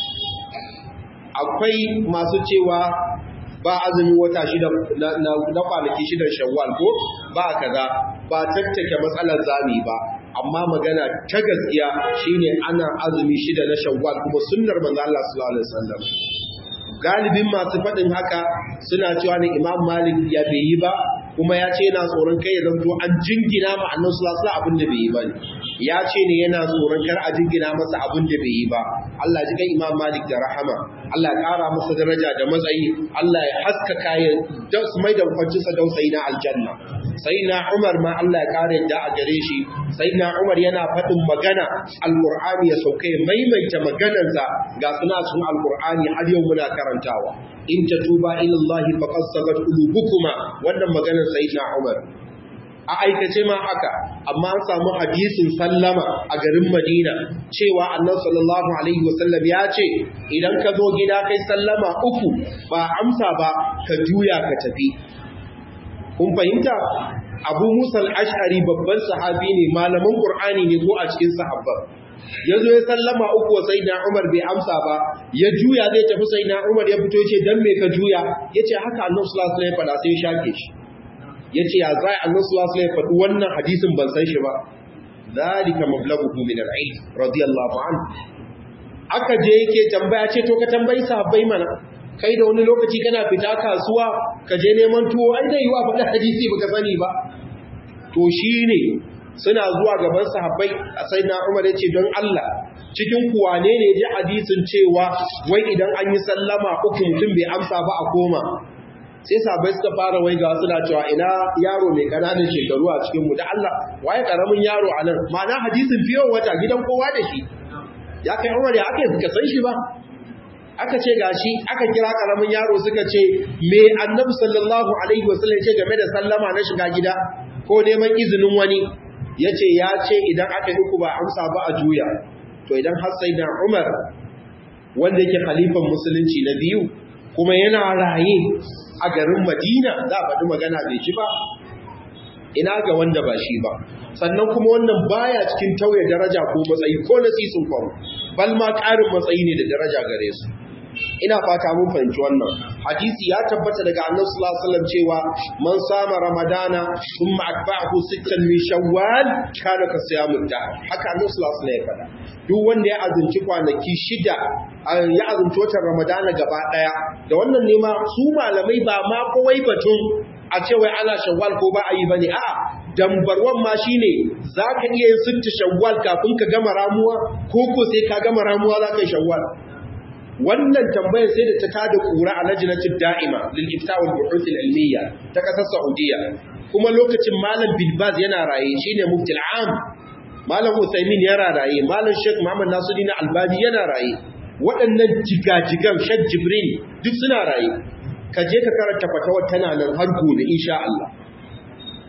akwai masu cewa ba azumin wata shida na kwanaki shidan shawwal ko ba kaza ba tattake matsalar zami ba amma magana ta gaskiya shine ana azumi shida na shawwal kuma sunnar manzo Allah sallallahu alaihi wasallam galibin masu faɗin haka suna cewa ne Imam Malik ya bai yi ba kuma ya ce yana tsoron kai ya zanto an jingina ma annabi sallallahu alaihi abin da bai yi ba ne ya ce ne yana tsoron kar a jingina masa abin da bai yi ba Allah ji kai Imam Malik da rahama Allah ya ƙara masa daraja da matsayi Allah ya haskaka ya su mai da kwancinsa dausayi na aljanna sai na Umar ma Allah ya ƙara yadda a gare shi sai na Umar yana faɗin magana alƙur'ani ya sauka ya maimaita maganarsa ga suna sun alƙur'ani har yau muna karantawa in tatuba ila Allah faqad sagat qulubukuma wannan maganar sayyidina Umar a aikace ma haka amma an samu hadisin sallama a garin Madina cewa Annabi sallallahu alaihi wasallam ya ce idan ka zo gida kai sallama uku ba amsa ba ka juya ka tafi kun fahimta Abu Musa al-Ash'ari babban sahabi ne malamin Qur'ani ne ko a cikin sahabban ya zo ya sallama uku sai na Umar bai amsa ba ya juya zai tafi sai na Umar ya fito ce dan me ka juya yace haka Annabi sallallahu alaihi wasallam ya faɗa sai ya shake shi yace ya zai Annabi sallallahu alaihi wasallam ya faɗi wannan hadisin ban san shi ba zalika mablaghuhu min al-ilm radiyallahu anhu aka je yake tambaya ce to ka tambayi sahabbai mana kai da wani lokaci kana fita kasuwa ka je neman tuwo ai dai yiwa faɗi hadisi baka sani ba to shine suna zuwa gaban sahabbai a sai na Umar yace don Allah cikin kuwane ne ji hadisin cewa wai idan an yi sallama uku mutum bai amsa ba a koma sai sahabbai suka fara wai ga suna cewa ina yaro mai kananan shekaru a cikin mu da Allah waye karamin yaro a nan ma'ana hadisin fiye wata gidan kowa da shi ya kai Umar ya aka suka san shi ba aka ce gashi aka kira karamin yaro suka ce me annabi sallallahu alaihi wasallam ce game da sallama na shiga gida ko neman izinin wani yace ya ce idan aka yi uku ba amsa ba a juya to idan har sai da Umar wanda yake khalifan musulunci na biyu kuma yana raye a garin Madina za a faɗi magana bai ci ba ina ga wanda ba shi ba sannan kuma wannan baya cikin tauye daraja ko matsayi ko nasisin kwaro bal ma ƙarin matsayi ne da daraja gare su ina fata mun fahimci wannan hadisi ya tabbata daga annabi sallallahu alaihi wasallam cewa man sama ramadana thumma atba'ahu sittan min shawwal kana ka siyamud da haka annabi sallallahu alaihi wasallam ya faɗa duk wanda ya azumci kwanaki shida ya azumci watan ramadana gaba daya da wannan ne ma su malamai ba ma kowai batun a ce wai ana shawwal ko ba a yi bane a'a dambarwan ma shine zaka iya yin sitta shawwal kafin ka gama ramuwa ko ko sai ka gama ramuwa zaka yi shawwal wannan tambayar sai da ta tada kura a lajnatul da'ima lil ifta wal buhuth al ilmiya ta kasar saudiya kuma lokacin malam bin baz yana raye shine mufti am malam usaimin yana raye malam sheikh muhammad nasiruddin albani yana raye waɗannan jigajigan sheikh jibril duk suna raye ka je ka karanta fatawar tana nan har gobe insha Allah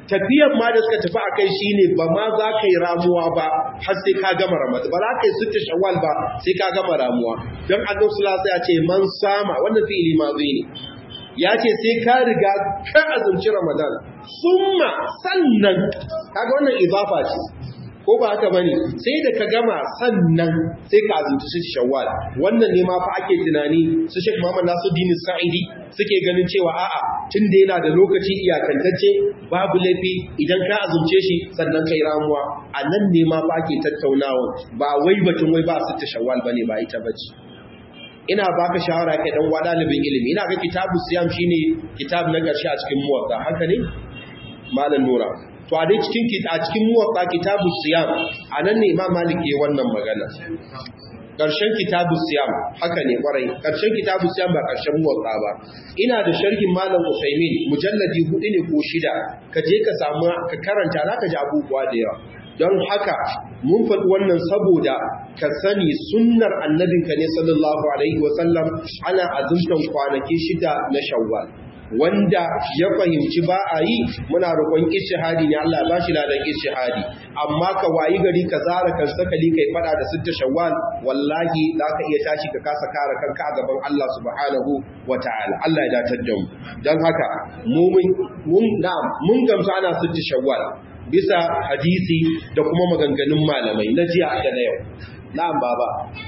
tafiyan ma da suka tafi a kai shi ne ba ma za ka yi ramuwa ba har sai ka gama ramadan ba za ka yi sutta shawwal ba sai ka gama ramuwa don annabi sallallahu ya ce man sama wannan fi'ili ma zai ne ya ce sai ka riga ka azumci ramadan summa sannan kaga wannan izafa ce ko ba haka bane sai da ka gama sannan sai ka azumci shi shawwal wannan ne ma fa ake tunani su Sheikh Muhammad Nasiruddin Sa'idi suke ganin cewa a'a tun da yana da lokaci iyakantacce babu laifi idan ka azumce shi sannan kai ramuwa a nan ne ma fa ake tattaunawa ba wai batun wai ba su ta shawwal bane ba ita bace ina baka shawara kai dan wa dalibin ilimi ina ga kitabu siyam shine kitab na ƙarshe a cikin muwatta haka ne malam nura to a dai cikin a cikin muwatta kitabu siyam anan ne imam malik yayin wannan magana ƙarshen kitabu siyam haka ne kwarai ƙarshen kitabu siyam ba ƙarshen muwatta ba ina da sharhin malam usaimin mujalladi hudu ne ko shida ka je ka samu ka karanta zaka ji abubuwa da yawa don haka mun faɗi wannan saboda ka sani sunnar annabinka ne sallallahu alaihi wasallam ana azumtan kwanaki shida na shawwal wanda ya fahimci ba a yi muna roƙon ishihadi ne Allah ba shi ladan ishihadi amma ka wayi gari ka zara kan sakali kai fada da sitta shawwal wallahi za ka iya tashi ka kasa kare kanka a gaban Allah subhanahu wataala Allah ya datar da mu don haka mu mun mun gamsu ana sitta shawwal bisa hadisi da kuma maganganun malamai na jiya da na yau na'am baba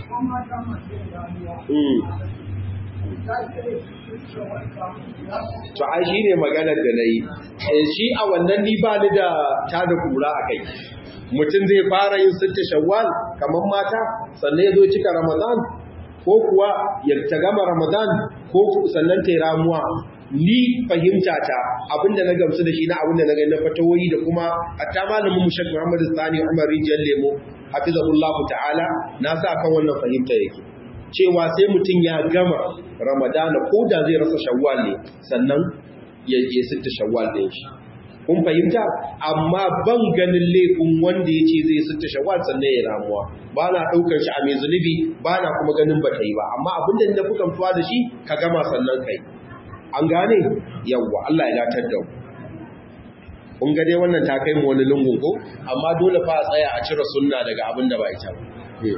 to ai shi ne maganar da na yi shi a wannan ni ba ni da ta da kura a kai mutum zai fara yin sitta shawwal kamar mata sannan ya zo cika ramadan ko kuwa ya ta gama ramadan ko sannan ta yi ramuwa ni fahimta ta abinda na gamsu da shi na abinda na gani na fatawoyi da kuma hatta malamin mu Sheikh Muhammad Sani Umar Rijal Lemo hafizahullahu ta'ala na sa kan wannan fahimta yake cewa sai mutum ya gama Ramadana ko da zai rasa Shawwal ne sannan ya je sitta Shawwal din shi kun fahimta amma ban ganin laifin wanda ya ce zai sitta Shawwal sannan ya ramuwa ba na ɗaukar shi a mai zunubi ba na kuma ganin ba ta yi ba amma abinda na fi kamtuwa da shi ka gama sannan kai an gane yawwa Allah ya datar da mu kun ga dai wannan ta kai mu wani lungun ko amma dole fa a tsaya a cire sunna daga abin da ba ita ba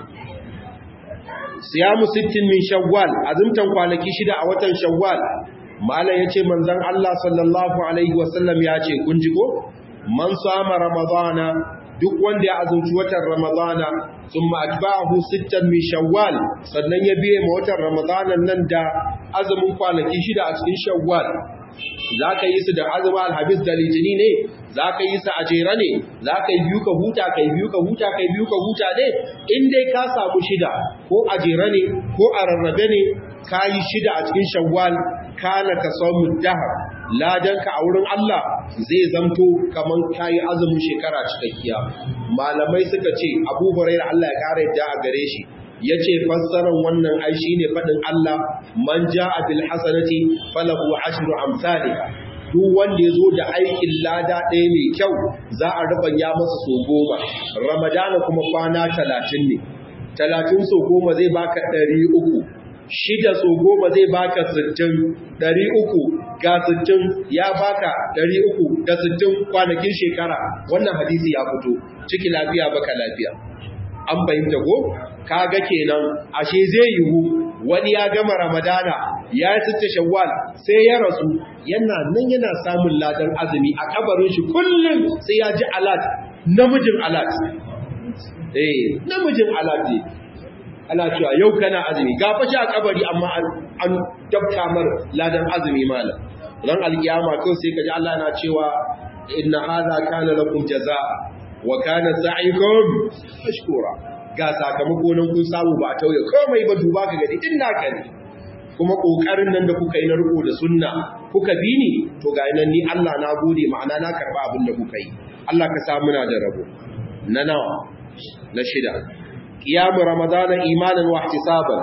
siyamu sittin min shawwal azumtan kwanaki shida a watan shawwal malam yace manzon Allah sallallahu alaihi wasallam ya ce kun ji ko man sama ramadana duk wanda ya azumci watan ramadana thumma atba'ahu sittan min shawwal sannan ya biye ma watan ramadanan nan da azumin kwanaki shida a cikin shawwal za ka yi su da azumin alhabis da litini ne za ka yi su a jera ne za ka yi biyu ka huta ka yi biyu ka huta ka yi biyu ka huta ne in dai ka samu shida ko a jera ne ko a rarrabe ne ka yi shida a cikin shawwal kana ka samu dahar ladanka a wurin Allah zai zamto kamar ka yi azumin shekara cikakkiya malamai suka ce abu hurairah Allah ya kara yadda a gare shi ya ce fassarar wannan ai shi ne faɗin Allah man ja a bil hasanati falahu ashru amsalha duk wanda ya zo da aikin lada ɗaya mai kyau za a ya masa so goma ramadana kuma kwana talatin ne talatin so goma zai baka ɗari uku shida so goma zai baka sittin ɗari uku ga sittin ya baka ɗari uku da sittin kwanakin shekara wannan hadisi ya fito ciki lafiya baka lafiya an fahimta ko kaga kenan ashe zai yiwu wani ya gama ramadana ya yi sitta shawwal sai ya rasu yana nan yana samun ladan azumi a kabarin shi kullum sai ya ji alat namijin alat eh namijin alat ne ana cewa yau kana azumi ga fashi a kabari amma an dabta mar ladan azumi malam ran alkiyama kawai sai kaji Allah yana cewa inna hadha kana lakum jazaa wa kana sa'ikum mashkura ga sakamako nan kun samu ba tauye komai ba duba ka gadi din naka ne kuma kokarin nan da kuka yi na riko da sunna kuka bi ni to ga nan ni Allah na gode ma'ana na karba abin da kuka yi Allah ka sa muna da rabo na nawa na shida qiyamu ramadana imanan wa ihtisaban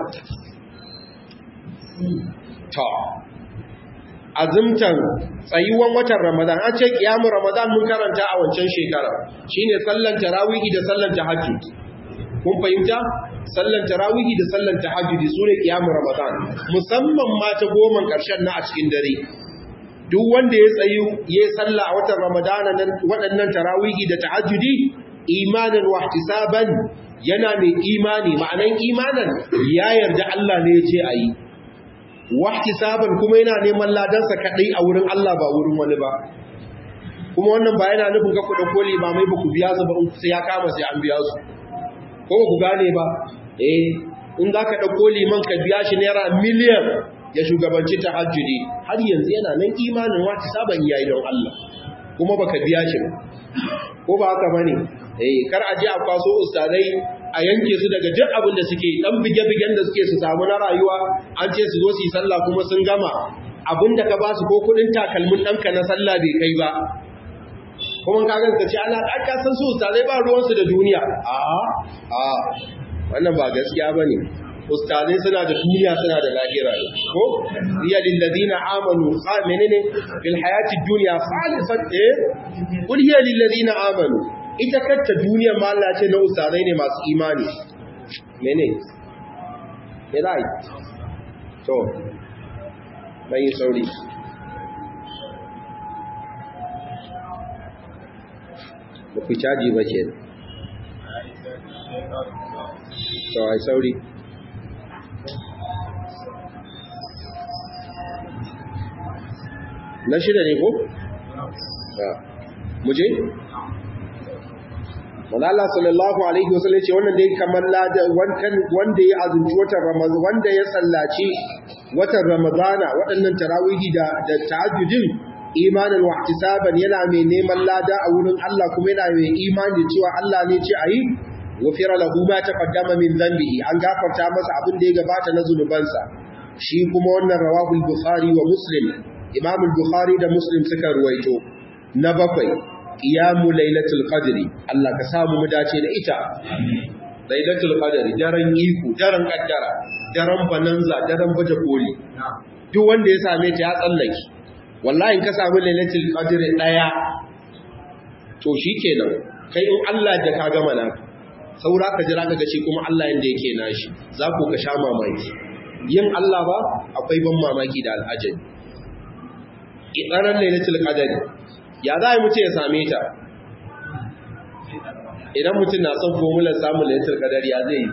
to azumtan tsayuwan watan Ramadan an ce kiyamu Ramadan mun karanta a wancan shekara shine sallan tarawihi da sallan tahajjud kun fahimta sallan tarawihi da sallan tahajjud sune kiyamu Ramadan musamman ma ta goma karshen na a cikin dare duk wanda ya tsayu ya yi sallah a watan ramadana nan waɗannan tarawihi da tahajjudi imanan wa ihtisaban yana mai imani ma'anan imanan ya yarda Allah ne ya ce a yi wa ihtisaban kuma yana neman ladansa kaɗai a wurin Allah ba wurin wani ba kuma wannan ba yana nufin ka kuɗa koli ba mai ba ku biya su ba in sai ya kama sai an biya su ko ba ku gane ba eh in za ka ɗauko liman ka biya shi naira miliyan ya shugabanci ta hajjudi har yanzu yana nan imanin wata saban yayi don Allah kuma baka biya shi ba ko ba haka bane eh kar a je a kwaso ustadai a yanke su daga duk abin da suke dan bige-bigen da suke su samu na rayuwa an ce su zo su yi sallah kuma sun gama abin da ka ba su ko kudin takalmin ɗanka na sallah bai kai ba kuma ka ganka ce ana aka san su ustadai ba ruwansu da duniya a a wannan ba gaskiya bane ustazai suna da duniya suna da lahira ne ko riya lil ladina amanu fa menene fil hayati dunya khalisat eh kul hiya lil ladina amanu ita kanta duniya ma Allah ce na ustazai ne masu imani mene rai to bai sauri ba ku caji ba ke to ai sauri na shida ne ko? muje? Allah sallallahu Alaihi wasallam ce wannan dai kamar wanda ya azunci watan Ramazan wanda ya tsallaci watan Ramadana waɗannan tarawihi da ta'ajjudin imanin wa ihtisaban yana mai neman lada a wurin Allah kuma yana mai imani cewa Allah ne ce ayi wafira lahu ma taqaddama min dhanbihi an gafarta masa abin da ya gabata na zunubansa shi kuma wannan rawahul bukhari wa muslim imam al-bukhari da muslim suka ruwaito na bakwai qiyamu lailatul qadri Allah ka samu mu dace da ita lailatul qadri daren iko daren kaddara daren bananza daren baje koli duk wanda ya same ta ya tsallake wallahi ka samu lailatul qadri daya to shikenan kai in Allah da ka gama naka saura ka jira ka ga shi kuma Allah yanda yake nashi za ku ka sha mamaki yin Allah ba akwai ban mamaki da al'ajabi ƙiƙarar lailatul qadari ya za a mutu ya same ta idan mutum na son fomular samun lailatul qadari ya zai yi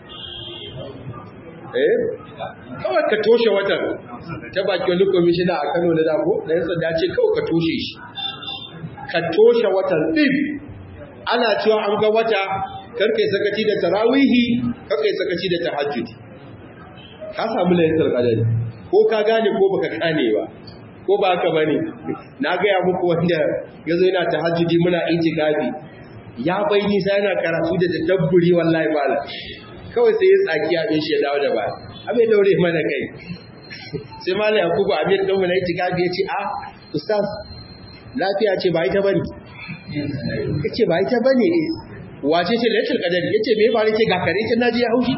eh kawai ka toshe watan ta baki wani komishina a Kano da dako da yan sanda ce kawai ka toshe shi ka toshe watan din ana cewa an ga wata karkai sakaci da tarawihi karkai sakaci da tahajjud ka samu lailatul qadari ko ka gane ko baka gane ba ko ba haka bane na ga ya muku wanda yazo yana tahajjudi muna itikafi ya bai nisa yana karatu da tadabburi wallahi malam kawai sai ya tsaki abin shi ya dawo da ba abin daure mana kai sai malam yakubu abin dan mu na itikafi ya ce a ustaz lafiya ce ba ita bane yace ba ita bane wace ce lailatul qadar yace me ba ce ga kare ce naji ya haushi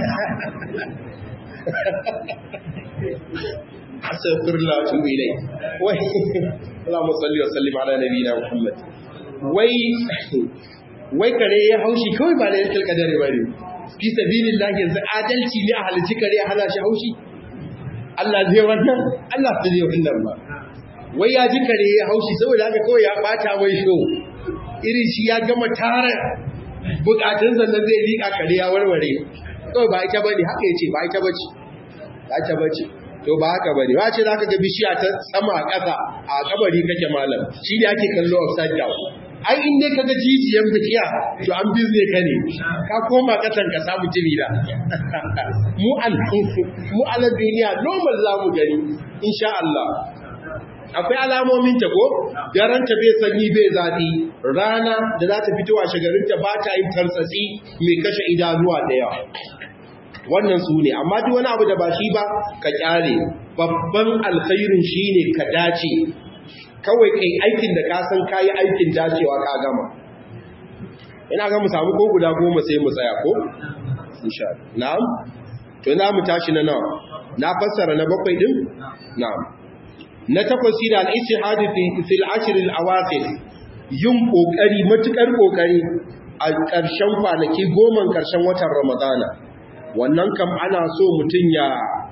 astaghfirullah wa atubu ilai wai Allahumma salli wa sallim ala nabiyyina Muhammad wai wai kare ya haushi kawai ba lailatul qadar bane fi sabilillah yanzu adalci ne a halici kare ya hana shi haushi Allah zai wannan Allah zai wannan ba wai ya ji kare ya haushi saboda haka kawai ya bata mai sho irin shi ya gama tara bukatun sannan zai liƙa kare ya warware kawai ba ita bane haka yace ba ita bace ba ita bace to ba haka bane ba ce zaka ga bishiya ta sama a ƙasa a kabari kake malam shi ne ake kallo upside down ai in dai kaga jijiyan bikiya to an bizne ka ne ka koma kasan ka samu jimila mu al mu al duniya normal zamu gani insha Allah akwai alamomin ta ko daren ta bai sanyi bai zafi rana da za ta fito a shagarin ta ba ta yin tartsatsi mai kashe idanuwa da yawa wannan su ne amma duk wani abu da ba shi ba ka kyale babban alkhairin shine ka dace kawai kai aikin da ka san kayi aikin dacewa ka gama ina ga mu samu ko guda goma sai mu tsaya ko insha Allah na'am to na mu tashi na nawa na fassara na bakwai din na'am na takwas shi da al-ijtihad fi fil ashr al-awaqir yin kokari matukar kokari a ƙarshen kwanaki goma ƙarshen watan Ramadana wannan kam ana so mutun ya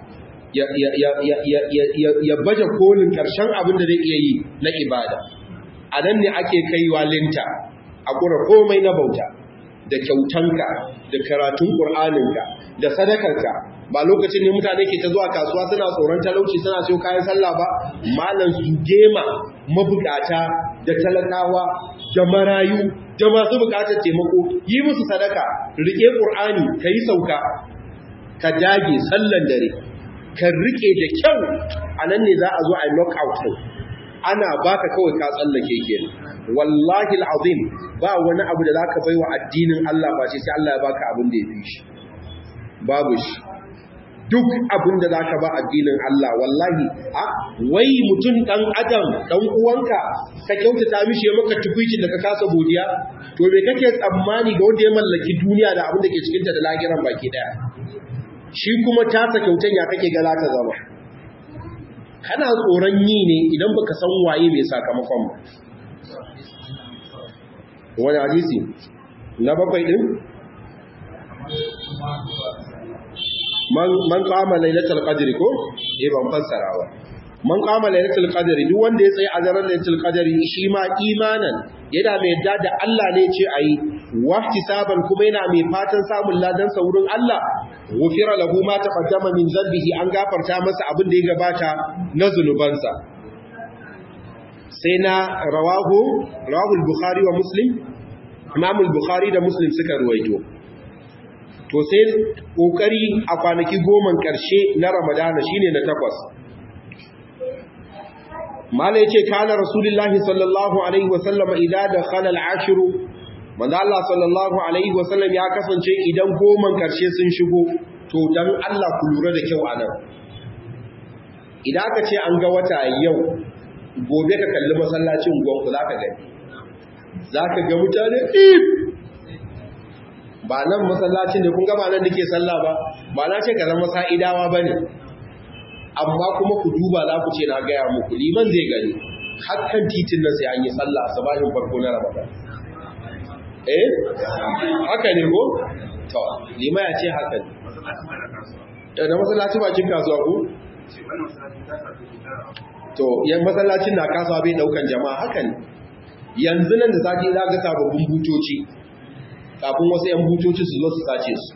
ya baje kolin ƙarshen abin da zai iya yi na ibada a nan ne ake kaiwa linta a ƙura komai na bauta da kyautanka da karatun ƙur'aninka da sadakarka ba lokacin ne mutane ke ta zuwa kasuwa suna tsoron talauci suna siyo kayan sallah ba malam su gema mabukata da talakawa da marayu da masu bukatar taimako yi musu sadaka rike ƙur'ani ka yi sauka ka dage sallan dare ka rike da kyau a nan ne za a zo a yi knockout ana baka kawai ka tsallake ke wallahi al'azim ba wani abu da zaka baiwa addinin Allah ba sai Allah ya baka abin da ya fi shi babu shi duk abin da zaka ba addinin Allah wallahi a wai mutum dan adam dan uwanka ka kyautata mishi ya maka tukuicin da ka kasa godiya to me kake tsammani ga wanda ya mallaki duniya da abin da ke cikin ta da lahiran baki daya shi kuma tasa kyautan ya kake ga ta zama kana tsoron yi ne idan baka san waye mai sakamakon ba wani hadisi na bakwai din man kama lailatul qadri ko eh ban fassara ba man kama lailatul qadri duk wanda ya tsaye a daren lailatul qadri shi ma imanan yana mai yadda da Allah ne ce ayi wahtisaban kuma yana mai fatan samun ladan sa wurin Allah wufira lahu ma taqaddama min zambihi an gafarta masa abin da ya gabata na zunubansa sai na rawahu rawahu al-bukhari wa muslim imam al-bukhari da muslim suka ruwaito to sai kokari a kwanaki goma karshe na ramadana shine na takwas mala yace kana rasulullahi sallallahu alaihi wasallam idan dakhala al-ashru manzo Allah sallallahu alaihi wasallam ya kasance idan goman karshe sun shigo to dan Allah ku lura da kyau anan idan aka ce an ga wata yau gobe ka kalli masallacin gwanku zaka gani zaka ga mutane if ba nan masallacin da kun ga ba nan dake sallah ba ba na ce ka zama sa'idawa bane amma kuma ku duba za ku ce na gaya muku liman zai gani hakan titin nan sai an yi sallah a sabahin farko na ramadan eh haka ne ko to lima ya ce haka ne da masallaci bakin kasuwa ko to yan masallacin na kasuwa bai daukan jama'a haka ne yanzu nan da sati za ga sababbin butoci kafin wasu yan butoci su zo su sace su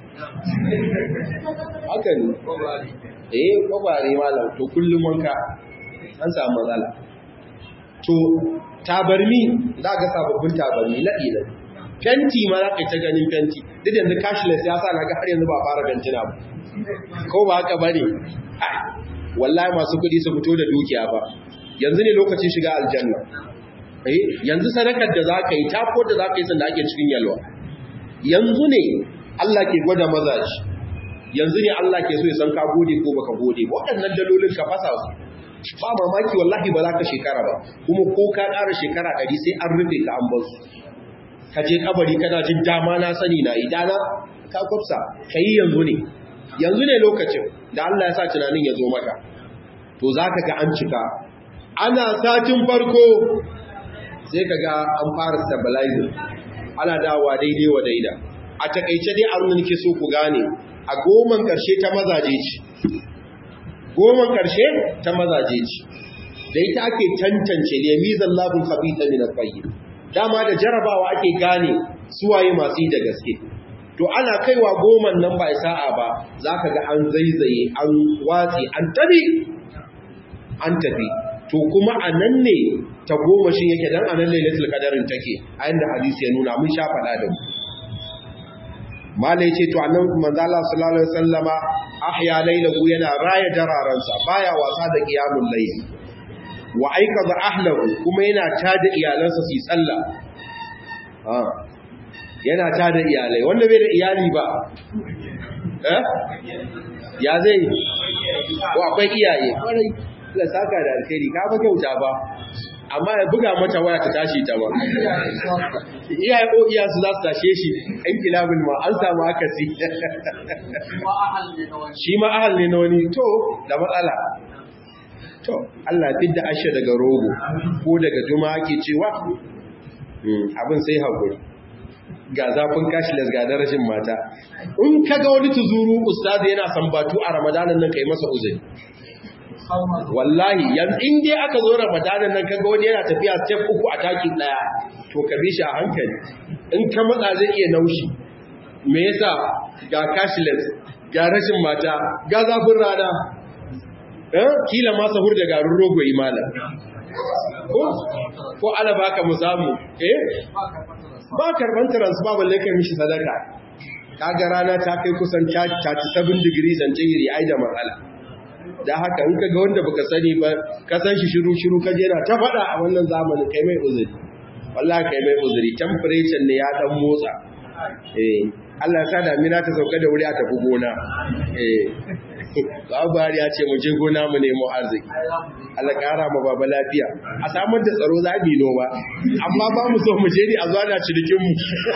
haka ne eh kwabare malam to kullum wanka an samu matsala to tabarmi za ga sababbin tabarmi laɗi laɗi fenti ma za ka ta ganin fenti duk yanzu cashless ya sa na ga har yanzu ba fara bentina ba ko ba haka ba ne wallahi masu kuɗi su fito da dukiya ba yanzu ne lokacin shiga aljanna yanzu sadakar da za ka yi tafo da za ka yi sanda ake cikin yalwa yanzu ne Allah ke gwada mazaji yanzu ne Allah ke so ya san ka gode ko baka gode ba waɗannan dalolin ka fasa su ba mamaki wallahi ba za ka shekara ba kuma ko ka ƙara shekara ɗari sai an rufe ka an bar su ka je kabari kana jin dama na sani na idana ka kwafsa ka yi yanzu ne yanzu ne lokacin da Allah ya sa tunanin ya zo maka to za ka ga an cika ana satin farko sai ka ga an fara stabilizing ana dawa daidai wa daida a takaice dai abin da nake so ku gane a goman karshe ta mazaje ce goman karshe ta mazaje ce da ita ake tantance liyamizan labin khabita min al-tayyib dama da jarabawa ake gane suwaye masu yi da gaske to ana kaiwa goman nan ba sa'a ba zaka ga an zaizaye an watsi an tabi an tafi to kuma a nan ne ta goma shi yake dan a nan lailatul qadarin take a yanda hadisi ya nuna mun sha faɗa da mu malai ce to annan manzo Allah sallallahu alaihi wasallama ahya lailahu yana raya dararansa baya wasa da qiyamul layl wa aikaza ahlahu kuma yana tada iyalansa su yi sallah ah yana tada iyalai wanda bai da iyali ba eh ya zai ko akwai iyaye kwarai la saka da alkhairi ka ba kyauta ba amma ya buga mata waya ta tashi ta ba iyaye ko iya su za su tashe shi ɗan kilabin ma an samu akasi shi ma ahal ne na wani to da matsala to Allah fidda ashe daga rogo ko daga juma ake cewa abin sai haƙuri ga zafin cashless ga darashin mata in kaga wani tuzuru ustazi yana sambatu a ramadanan nan kai masa uzuri wallahi yanzu in dai aka zo ramadanan nan kaga wani yana tafiya step uku a taki daya to ka bi shi a hankali in ka matsa zai iya naushi me yasa ga cashless ga rashin mata ga zafin rana eh kila ma sahur da garin rogo imala ko ko ala baka mu samu eh ba karban transfer balle kai mishi sadaka kaga rana ta kai kusan 37 degrees centigrade ai da matsala da haka in kaga wanda baka sani ba ka san shi shiru shiru ka je na ta fada a wannan zamanin kai mai uzuri wallahi kai mai uzuri temperature ne ya dan motsa eh Allah ya sa damina ta sauka da wuri a tafi gona eh Buhari ya ce mu je gona mu nemo arziki. Allah ƙara ma baba lafiya. A samar da tsaro za mu noma. Amma ba mu so mu je ni a zuwa na cinikin mu.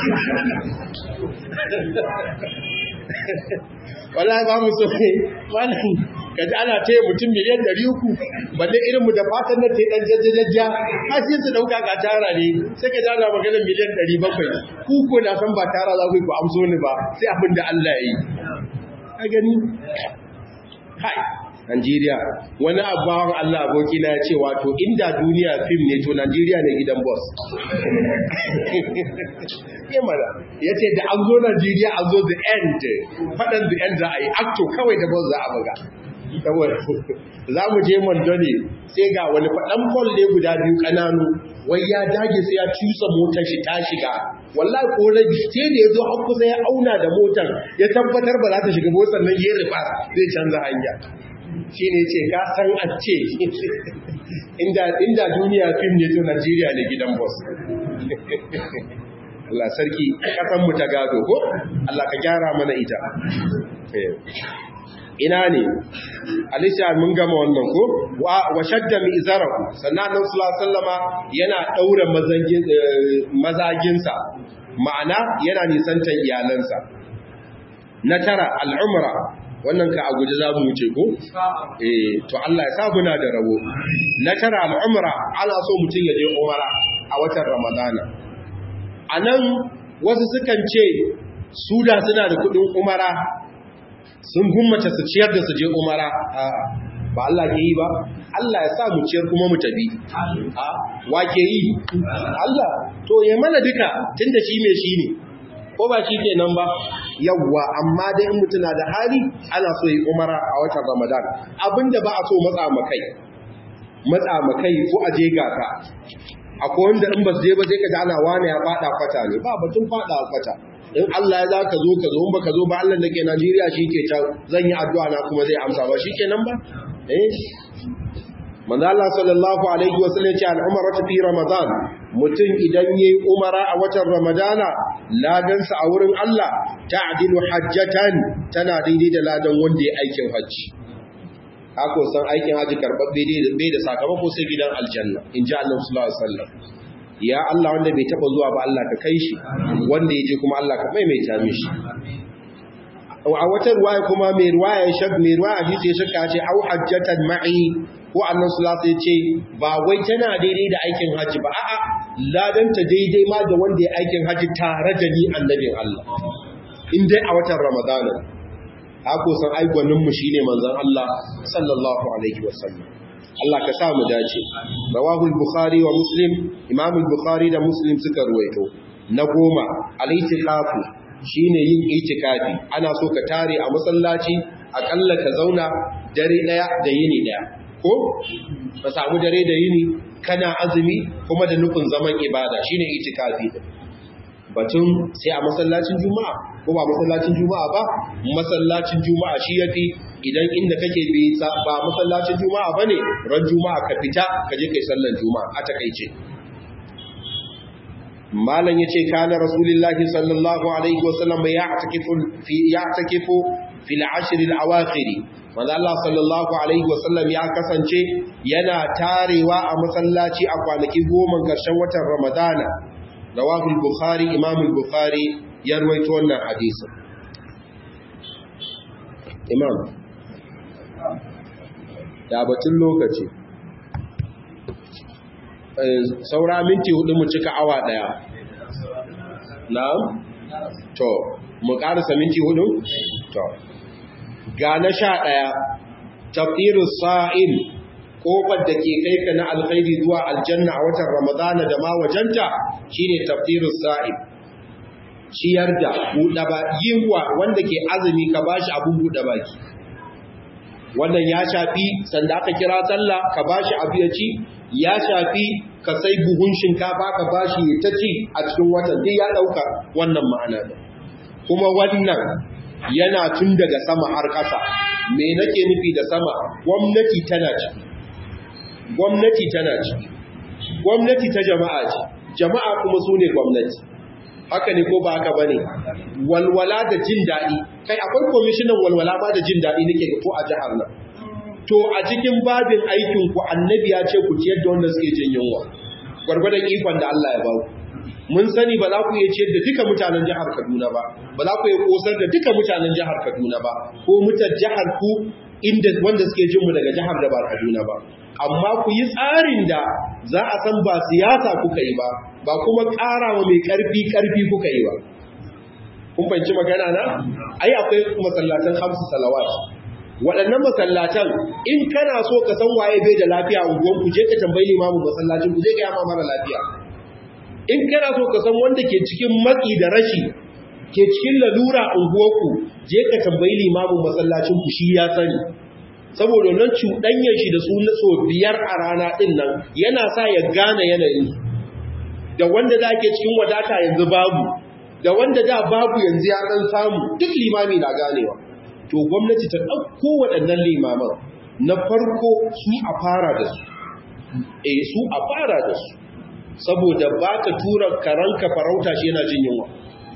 Wallahi ba mu so ne. Wannan kaji ana taya mutum miliyan ɗari uku balle irin mu da fatan na tayi dan jajjajajja har sai su dauka ka tara ne sai ka dana maganar miliyan ɗari bakwai ku ko na san ba tara za ku ku amso ni ba sai abin da Allah ya yi ka gani kai Najeriya wani abawan Allah aboki na ya ce wato inda duniya fim ne to Najeriya ne gidan boss ya mara ya ce da an zo Najeriya an zo the end faɗan the end za a yi acto kawai da boss za a buga saboda za mu je Mondoni sai ga wani faɗan ball ne guda biyu ƙananu wai ya dage sai ya cusa motar shi ta shiga wallahi ko rabi sai da ya zo an kusa ya auna da motar ya tabbatar ba za ta shiga motar nan ya rufa zai canza hanya shi ne ce ka san a ce inda duniya fim ne to Najeriya ne gidan boss Allah sarki kasan mu ta gado ko Allah ka gyara mana ita ina ne alisha mun gama wannan ko wa shadda mi izarahu sannan nan sallama yana daura mazagin mazaginsa ma'ana yana nisantan iyalansa na tara al'umra wannan ka a guji za mu wuce ko eh to Allah ya sa muna da rabo na tara al'umra ana so mutum ya je umara a watan ramadana anan wasu sukan ce su da suna da kudin umara sun gummace su ciyar da su je umara ba Allah ke yi ba Allah ya sa mu ciyar kuma mu tabi wa ke yi Allah to ya mana duka tunda shi mai shi ne ko ba shi ke nan ba yawwa amma dai in mutuna da hali ana so yi umara a watan ramadan abinda ba a so matsa makai matsa makai ko a je gaka akwai wanda in ba su je ba sai ka ji ana wane ya fada kwata ne ba batun fada kwata in Allah ya za ka zo ka zo in baka zo ba Allah da ke Najeriya shi ke can zan yi addu'a na kuma zai amsa ba shi ke nan ba eh manzo Allah sallallahu alaihi wa sallam ya ce al-umratu fi ramadan mutum idan yayi umara a watan ramadana ladan sa a wurin Allah ta'dilu hajjatan tana daidai da ladan wanda ya aikin haji hako san aikin haji karbabbe dai bai da sakamako sai gidan aljanna in ji Allah sallallahu alaihi wasallam ya Allah wanda bai taba zuwa ba Allah ka kai shi wanda ya je kuma Allah ka maimaita mishi a wata ruwaya kuma mai ruwaya shak mai ruwaya hadisi ya shakka ce au hajjatan ma'i ko annan sulasa ya ce ba wai tana daidai da aikin haji ba a'a ladanta daidai ma da wanda ya aikin haji tare da ni annabin Allah in dai a watan ramadana hako san aikwanin mu shine manzon Allah sallallahu alaihi wasallam Allah ka sa mu dace rawahul bukhari wa muslim imam al-bukhari da muslim suka ruwaito na goma al-itikafu shine yin itikafi ana so ka tare a masallaci akalla ka zauna dare daya da yini daya ko ka samu dare da yini kana azumi kuma da nufin zaman ibada shine itikafi batun sai a masallacin juma'a ko ba masallacin juma'a ba masallacin juma'a shi yafi idan inda kake bi ba masallacin juma'a bane ran juma'a ka fita ka je kai sallar juma'a a takeice malam yace kana rasulullahi sallallahu alaihi wasallam ya'takifu fi ya'takifu fil ashr al awakhir manzo Allah sallallahu alaihi wasallam ya kasance yana tarewa a masallaci a kwanaki goma karshen watan ramadana rawahu al-bukhari imam al-bukhari ya rawaito wannan hadisin imam da batun lokaci saura minti hudu mu cika awa daya na'am to mu ƙarasa minti hudu to ga na sha ɗaya tafsirus sa'im kofar da ke kai ka na alkhairi zuwa aljanna a watan ramadana da ma wajenta shine tafsirus sa'im ciyar da buɗe ba yiwa wanda ke azumi ka bashi abun buɗe baki wannan ya shafi sanda aka kira sallah ka bashi abu ya ci ya shafi ka sai buhun shinkafa ka bashi ya ta ci a cikin watan duk ya ɗauka wannan ma'ana da kuma wannan yana tun daga sama har ƙasa me nake nufi da sama gwamnati tana ciki gwamnati tana ciki gwamnati ta jama'a ce jama'a kuma su ne gwamnati haka ne ko ba haka ba ne walwala da jin daɗi kai akwai kwamishinan walwala ma da jin daɗi nake ko a jihar nan to a cikin babin aikin ku annabi ya ce ku ciyar da wanda suke jin yunwa gwargwadon ikon da Allah ya ba ku mun sani ba za ku iya ciyar da duka mutanen jihar Kaduna ba ba za ku iya kosar da duka mutanen jihar Kaduna ba ko mutan jihar ku inda wanda suke jin mu daga jihar da ba Kaduna ba amma ku yi tsarin da za a san ba siyasa kuka yi ba ba kuma ƙara wa mai ƙarfi ƙarfi kuka yi ba kun fahimci magana na ai akwai masallatan hamsu salawat waɗannan masallatan in kana so ka san waye bai da lafiya a unguwan ku je ka tambayi limamin masallacin ku je ga yama mara lafiya in kana so ka san wanda ke cikin matsi da rashi ke cikin lalura a unguwarku je ka tambayi limamin masallacin ku shi ya sani saboda nan cuɗanyar shi da su so biyar a rana ɗin nan yana sa ya gane yanayin da wanda da ke cikin wadata yanzu babu da wanda da babu yanzu ya ɗan samu duk limami na ganewa to gwamnati ta ɗauko waɗannan limaman na farko su a fara da su e su a fara da su saboda ba ka tura karanka farauta shi yana jin yunwa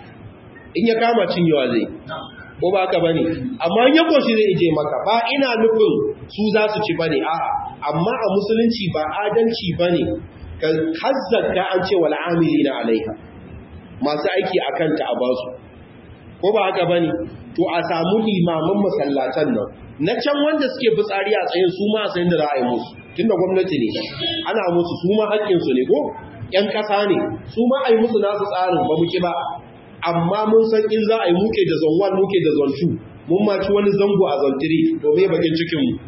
in ya kama cinyewa zai ko ba ka bane amma ya koshi zai ije maka ba ina nufin su za su ci bane a'a amma a musulunci ba adalci bane ka hazzaka an ce wal amilina alaiha masu aiki akan ta a basu ko ba haka bane to a samu limaman masallatan nan na can wanda suke fitsari a tsayin su ma sayin da za a yi musu tunda gwamnati ne ana musu su ma haƙƙinsu ne ko ƴan ƙasa ne su ma a yi musu nasu tsarin ba mu ki ba amma mun san in za a yi muke da zone 1 muke da zone 2 mun ma ci wani zango a zone 3 domin bakin cikin mu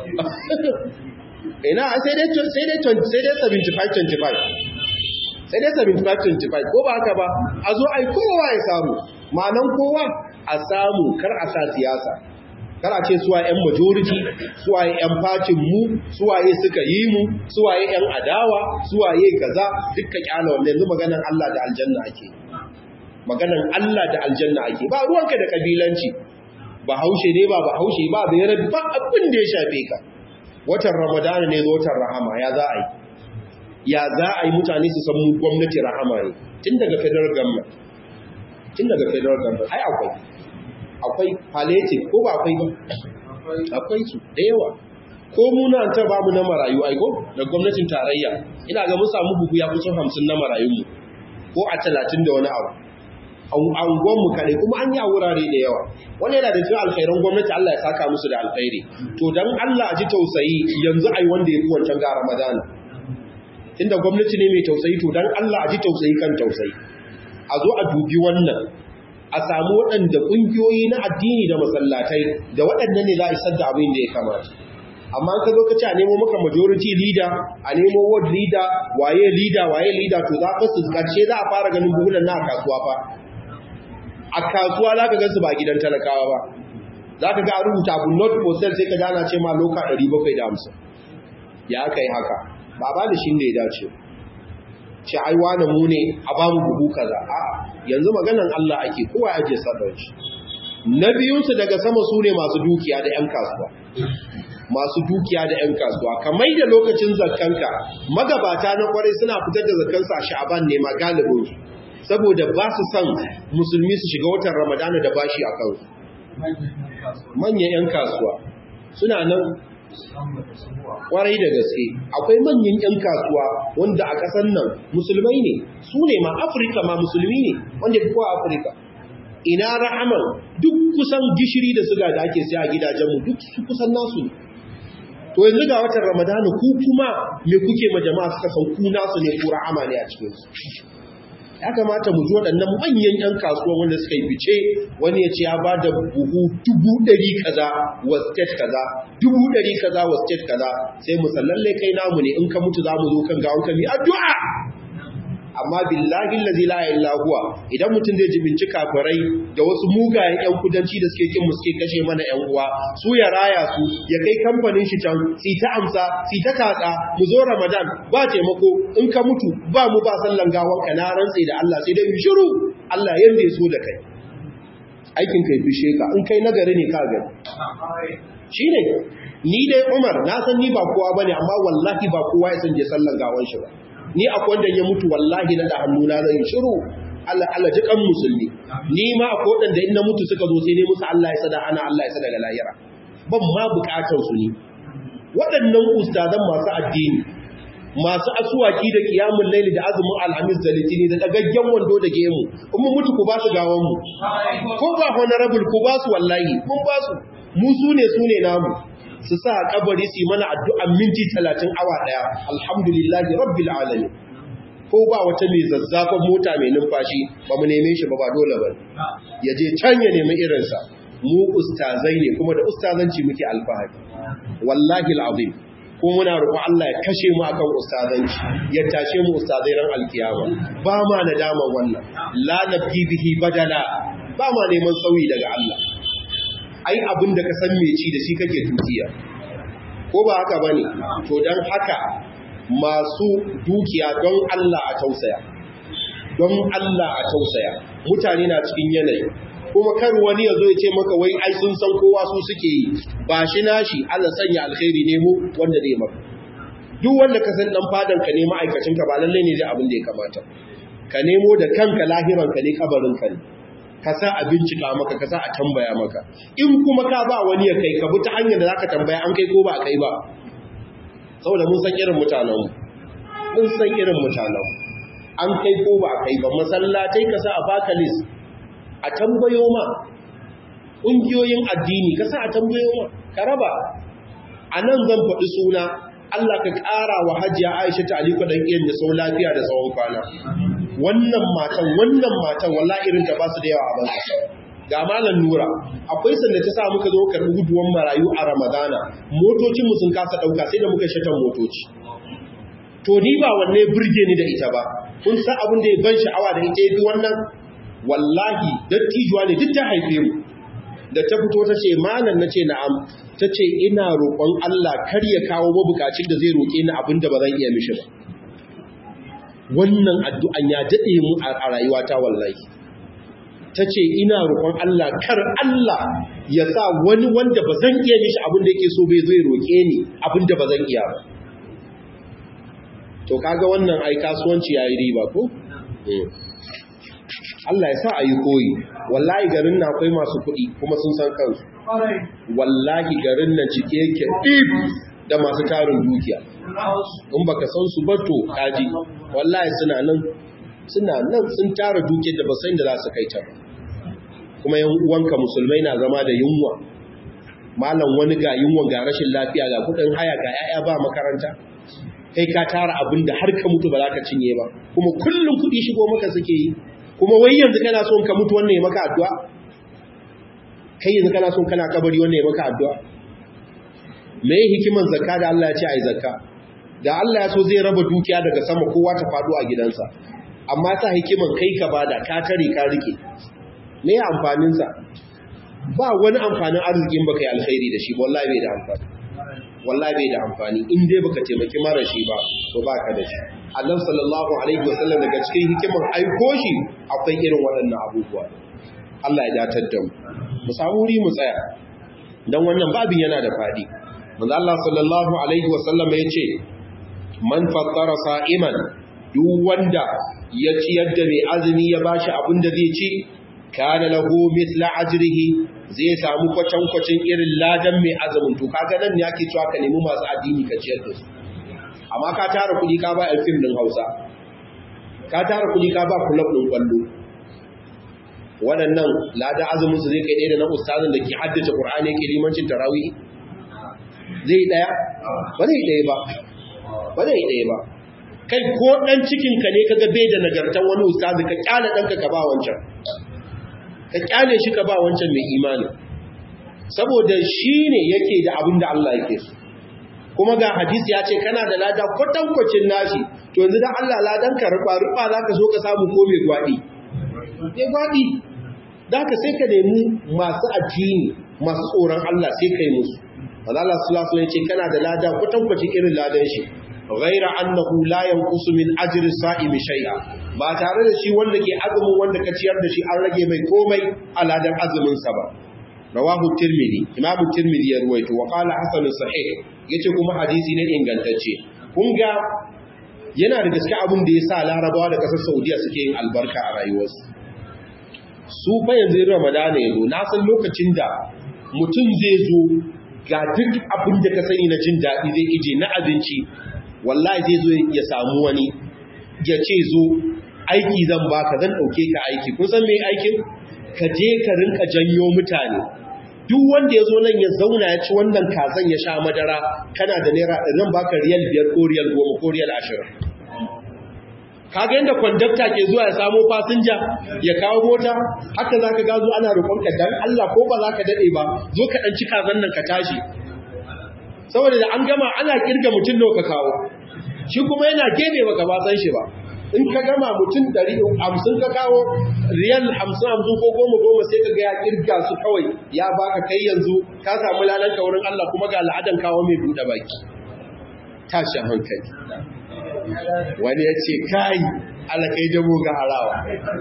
ina sai dai sai dai sai dai 75 25 sai dai 75 25 ko ba haka ba a zo ai kowa ya samu ma'anan kowa a samu kar a sa siyasa kar a ce suwa yan majority suwaye yan fatin mu suwaye suka yi mu suwaye yan adawa suwaye kaza dukkan kyala wannan yanzu maganar Allah da aljanna ake maganan Allah da aljanna ake ba ruwanka da kabilanci ba haushe ne ba ba haushe ba bai rabi ba abin da ya shafe ka watan ramadana ne watan rahama ya za a yi ya za a yi mutane su san mu gwamnati rahama ne tun daga federal government tun daga federal government ai akwai akwai palliative ko ba akwai ba akwai su da yawa ko muna ta ba mu na marayu aiko da gwamnatin tarayya ina ga mun samu bugu ya kusan hamsin na marayunmu ko a talatin da wani abu angonmu kare kuma an yi a wurare da yawa wani yana da cikin alkhairan gwamnati Allah ya saka musu da alkhairi to dan Allah a ji tausayi yanzu ai wanda ya fi wancan ga Ramadan inda gwamnati ne mai tausayi to dan Allah a ji tausayi kan tausayi a zo a dubi wannan a samu waɗanda ƙungiyoyi na addini da masallatai da waɗannan ne za a isar da abin da ya kamata amma ka zo ka ce a nemo maka majority leader a nemo ward leader waye leader waye leader to za ka su karshe za a fara ganin buhunan na kasuwa fa a kasuwa za ka gansu ba gidan talakawa ba za ka ga a rubuta abu not for sale sai ka gana ce ma loka 750 ya aka yi haka ba ba da shi ne ya dace ce ai wane mu ne a ba mu buhu kaza a yanzu maganan Allah ake kowa ya je sadar shi na biyunsu daga sama su ne masu dukiya da 'yan kasuwa masu dukiya da 'yan kasuwa kamar da lokacin zakkanka magabata na kwarai suna fitar da zakkansu a sha'aban ne ma galibinsu saboda ba su son musulmi su shiga watan ramadana da bashi a kansu manyan 'yan kasuwa suna nan kwarai da gaske akwai manyan 'yan kasuwa wanda a ƙasar nan musulmai ne su ne ma afirka ma musulmi ne wanda fi kowa afirka ina rahaman duk kusan gishiri da suga da ake sai a gidajenmu duk su kusan nasu ne to yanzu ga watan ramadana ku kuma me kuke ma jama'a suka san ku nasu ne ku rahama ne a cikinsu ya kamata mu ji waɗannan manyan 'yan kasuwa wanda suka yi fice wani ya ce ya ba da buhu dubu ɗari kaza wa state kaza dubu ɗari kaza wa state kaza sai mu sallalle kai namu ne in ka mutu za mu zo kan gawon ka mi addu'a amma billahi allazi la ilaha illa huwa idan mutum zai jibinci kafirai da wasu mugayen yan kudanci da suke kin mu suke kashe mana yan uwa su ya raya su ya kai kamfanin shi can si ta amsa si ta katsa mu zo ramadan ba taimako in ka mutu ba mu ba sallan gawan ka na rantsi da Allah sai dai mu shiru Allah yanda ya so da kai aikin kai fishe ka in kai nagari ne ka gani shine ni dai Umar na san ni ba kowa bane amma wallahi ba kowa ya san je sallan gawan shi ba ni akwai wanda ya mutu wallahi na da hannuna zan yi shiru Allah Allah ji kan musulmi ni ma akwai wanda in na mutu suka zo sai ne musu Allah ya sada ana Allah ya sada ga lahira ban ma bukatar su ne waɗannan ustazan masu addini masu asuwaki da kiyamun laili da azumin alhamis da litini da dagaggen wando da gemu in mun mutu ku ba su gawan mu ko ba honorable ku ba su wallahi mun ba su mu su ne su ne namu su sa kabari su yi mana addu'an minti talatin awa ɗaya alhamdulillahi rabbil alamin ko ba wata mai zazzafan mota mai numfashi ba mu neme shi ba ba dole ba ya je can ya nemi irinsa mu ustazai ne kuma da ustazanci muke alfahari wallahi al'azim ko muna roƙo Allah ya kashe mu akan ustazanci ya tashe mu ustazai ran alkiyama ba ma nadama wannan la nabgi bihi badala ba ma neman sauyi daga Allah ai abin da ka san meci da shi kake tutiya ko ba haka bane to dan haka masu dukiya don Allah a tausaya don Allah a tausaya mutane na cikin yanayi kuma kar wani ya zo ya ce maka wai ai sun san kowa su suke yi ba shi nashi Allah sanya alkhairi ne mu wanda zai maka duk wanda ka san dan fadan ka ne ma'aikacin ka ba lalle ne zai abin da ya kamata ka nemo da kanka lahiran ka ne kabarin ka ne ka sa a bincika maka ka sa a tambaya maka in kuma ka ba wani ya kai ka bi ta hanyar da zaka tambaya an kai ko ba kai ba saboda mun san irin mutanenmu mun san irin mutanenmu an kai ko ba kai ba masallatai ka sa a baka list a tambayo ma ƙungiyoyin addini ka sa a tambayo ma ka raba a nan zan faɗi suna Allah ka ƙara wa hajiya Aisha ta Aliko ɗan iyan da sau lafiya da tsawon kwana wannan matan wannan matan walla irin ta ba su da yawa a banka ga malam nura akwai sanda ta sa muka zo karɓi guduwan marayu a ramadana motocin mu sun kasa ɗauka sai da muka shatan motoci to ni ba wanne burge ni da ita ba kun san abin da ya ban sha'awa da ita yafi wannan wallahi dattijuwa ne duk ta haife mu da ta fito ta ce malam na ce na'am ta ce ina roƙon Allah kar ya kawo mabukacin da zai roƙe ni abin da ba zan iya mishi ba wannan addu'an ya daɗe mu a rayuwata wallahi ta ce ina roƙon Allah kar Allah ya sa wani wanda ba zan iya mishi abin da yake so bai zai roƙe ni abin da ba zan iya ba to kaga wannan ai kasuwanci yayi riba ko Allah ya sa a yi koyi wallahi garin na akwai masu kuɗi kuma sun san kansu wallahi garin nan cike yake ɗif da masu tarin dukiya in baka san su ba to kaji wallahi suna nan suna nan sun tara dukiyar da ba san da za su kai ta ba kuma yan uwanka musulmai na zama da yunwa malam wani ga yunwa ga rashin lafiya ga kudin haya ga yaya ba makaranta kai ka tara abin da har ka mutu ba za ka cinye ba kuma kullum kudi shigo maka suke yi kuma wai yanzu kana son ka mutu wannan ya maka addu'a kai yanzu kana son kana kabari wannan ya maka addu'a me hikiman zakka da Allah ya ce ai zakka da Allah ya so zai raba dukiya daga sama kowa ta faɗo a gidansa amma ta hikiman kai ka bada ka tare ka rike me amfanin sa ba wani amfanin arzikin baka yi alkhairi da shi wallahi bai da amfani wallahi bai da amfani in dai baka taimaki mara shi ba to baka da shi Allah sallallahu alaihi wasallam daga cikin hikiman aiko shi akwai irin waɗannan abubuwa Allah ya datar da mu mu samu wuri mu tsaya dan wannan babin yana da fadi manzo Allah sallallahu alaihi wasallam ya ce man fattara sa'iman duk wanda ya ciyar da mai azumi ya bashi abin da zai ci kana lahu mithla ajrihi zai samu kwacan kwacin irin ladan mai azumin to kaga nan ne ake cewa ka nemi masu addini ka ciyar da su amma ka tara kudi ka ba film din Hausa ka tara kudi ka ba club din kwallo waɗannan ladan azumin su zai kai ɗaya da na ustazin da ke haddace Qur'ani yake limancin tarawih zai ɗaya ba zai ɗaya ba ba zai ɗaya ba kai ko dan cikin ka ne kaga bai da nagartan wani ustazi ka kyale danka ka ba wancan ka kyale shi ka ba wancan mai imani saboda shi ne yake da abin da Allah yake so kuma ga hadisi ya ce kana da lada kwatankwacin nashi to yanzu da Allah ladan ka rufa rufa za ka so ka samu ko mai gwaɗi mai gwaɗi za ka sai ka nemi masu addini masu tsoron Allah sai ka yi musu Allah sallallahu alaihi ce kana da lada kwatankwacin irin ladan shi ghaira annahu la yanqusu min ajri sa'imi shay'a ba tare da shi wanda ke azumin wanda ka ciyar da shi an rage mai komai a ladan azumin sa ba rawahu tirmidhi imam tirmidhi ya ruwaito wa qala hasan sahih yace kuma hadisi ne ingantacce kun ga yana da gaske abin da yasa larabawa da kasar saudiya suke yin albarka a rayuwarsu su fa yanzu ramadana yazo na san lokacin da mutum zai zo ga duk abin da ka sani na jin daɗi zai ije na abinci wallahi zai zo ya samu wani ya ce zo aiki zan baka zan ɗauke ka aiki kun san me aikin ka je ka rinka janyo mutane duk wanda ya zo nan ya zauna ya ci wannan kazan ya sha madara kana da naira zan baka riyal biyar ko riyal goma ko riyal ashirin kaga yadda kwandakta ke zuwa ya samo fasinja ya kawo mota haka za ka gazo ana roƙonka dan Allah ko ba za ka daɗe ba zo ka ɗan ci kazan nan ka tashi saboda da an gama ana kirga mutum nawa ka kawo shi kuma yana gebe baka ba san shi ba in ka gama mutum ɗari hamsin ka kawo riyal hamsin hamsin ko goma goma sai ka ga ya kirga su kawai ya baka kai yanzu ka samu lalanka wurin Allah kuma ga al'adan kawo mai buɗe baki tashi hankali wani ya ce kai alakai dabo ga harawa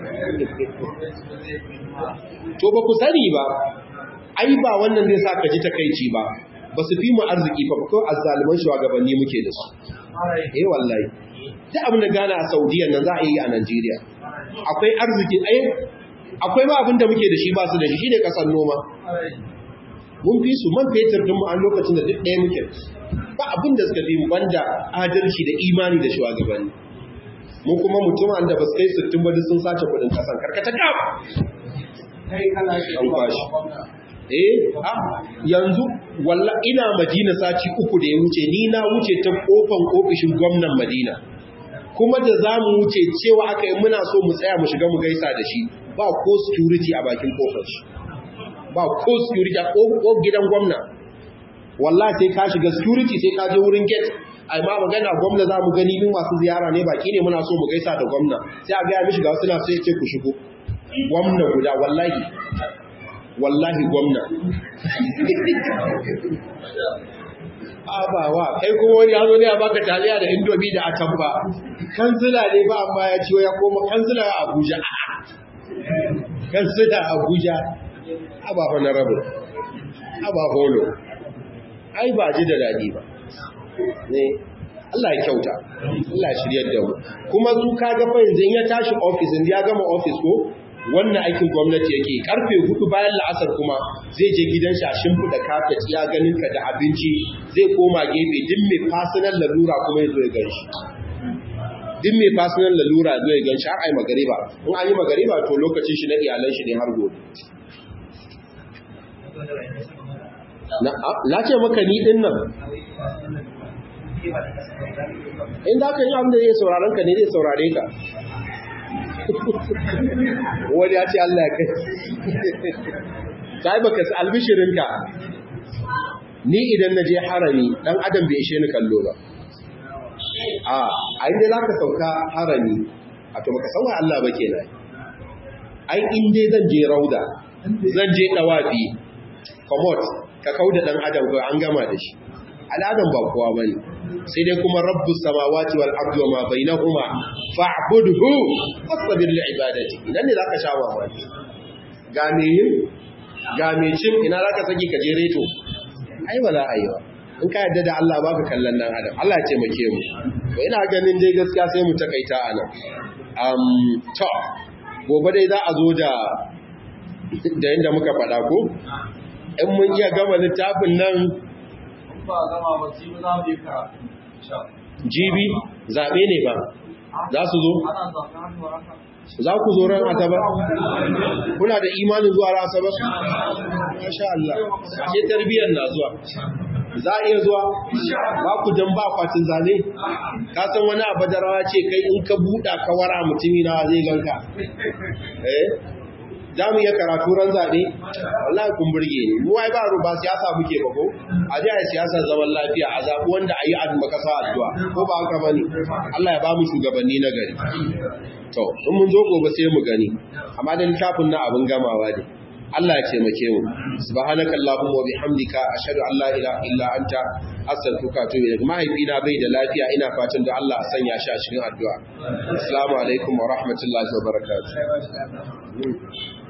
to ba ku sani ba ai ba wannan zai sa ka ji takaici ba ba su fi mu arziki fa ko azzaliman shugabanni muke da su eh wallahi duk abin da gana a Saudiya nan za a yi a Najeriya akwai arziki ai akwai ba abin da muke da shi ba su da shi shine kasar noma mun fi su man fetur din mu a lokacin da duk ɗaya muke ba abin da suka fi mu banda adalci da imani da shugabanni mun kuma mutum da ba su kai sittin ba duk sun sace kuɗin kasan karkata kaf kai kana shi an kwashi eh a yanzu walla ina madina sati uku da ya wuce ni na wuce ta kofan ofishin gwamnan madina kuma da za mu wuce cewa aka yi muna so mu tsaya mu shiga mu gaisa da shi ba ko security a bakin kofar shi ba ko security a ko gidan gwamna wallahi sai ka shiga security sai ka je wurin gate ai ma magana gwamna za mu gani min masu ziyara ne baki ne muna so mu gaisa da gwamna sai a gaya mishi ga wasu na sai ce ku shigo gwamna guda wallahi wallahi gwamna abawa kai kuma wani ya zo ne a baka taliya da indomi da atamba kansila ne ba amma ya ciwo ya koma kansila a abuja kansila a abuja aba honorable aba holo ai ba ji da daɗi ba ne Allah ya kyauta Allah ya shiryar da mu kuma su kaga fa yanzu ya tashi office in ya gama office ko wannan aikin gwamnati yake karfe hudu bayan la'asar kuma zai je gidan shi a shimfiɗa kafet ya ganin ka da abinci zai koma gefe din mai personal lalura kuma ya zo ya gan shi din mai personal lalura zo ya gan shi har ai magariba in an yi magariba to lokacin shi na iyalan shi ne har gobe na ce maka ni din nan in za ka yi abin da zai sauraron ka ne zai saurare ka wani ya ce Allah ya kai ta yi baka su albishirinka ni idan na je harami ɗan adam bai ishe ni kallo ba a a inda za ka sauka harami a to baka sauwa Allah ba ke nan ai inda zan je rauda zan je ɗawafi komot ka kau da ɗan adam ko an gama da shi al'adam ba kowa ba ne sai dai kuma rabbus samawati wal ardi wa ma bainahuma fa'budhu wasbir li ibadati idan ne zaka sha mamaki ga me yin ga me cin ina zaka saki ka je reto ai wala aiwa in ka yadda da Allah baka kallon nan adam Allah ya taimake mu to ina ganin dai gaskiya sai mu takaita anan um to gobe dai za a zo da da inda muka faɗa ko in mun iya gama littafin nan ba gama ba ci za mu yi karatu jibi zaɓe ne ba za su zo ana zaɓen hannu haka za ku zo ran asabar kuna da imanin zuwa ran asabar masha Allah ashe tarbiyyar na zuwa za a iya zuwa ba ku dan ba kwatin zane ka san wani abu da rawa ce kai in ka buɗa ka wara mutumi na zai ganka eh za mu iya karatu ran zaɓe wallahi kun burge ni mu wai ba ba siyasa muke ba ko a ji a siyasa zaman lafiya a zaɓi wanda a yi a makasa addu'a ko ba haka bane Allah ya ba mu shugabanni na gari to in mun zo gobe sai mu gani amma da littafin na abin gamawa ne Allah ya taimake mu subhanaka allahumma wa bihamdika ashhadu an la ilaha illa anta astaghfiruka wa atubu ilaik mahaifina bai da lafiya ina fatan da Allah ya sanya shi a cikin addu'a assalamu alaikum wa rahmatullahi wa barakatuh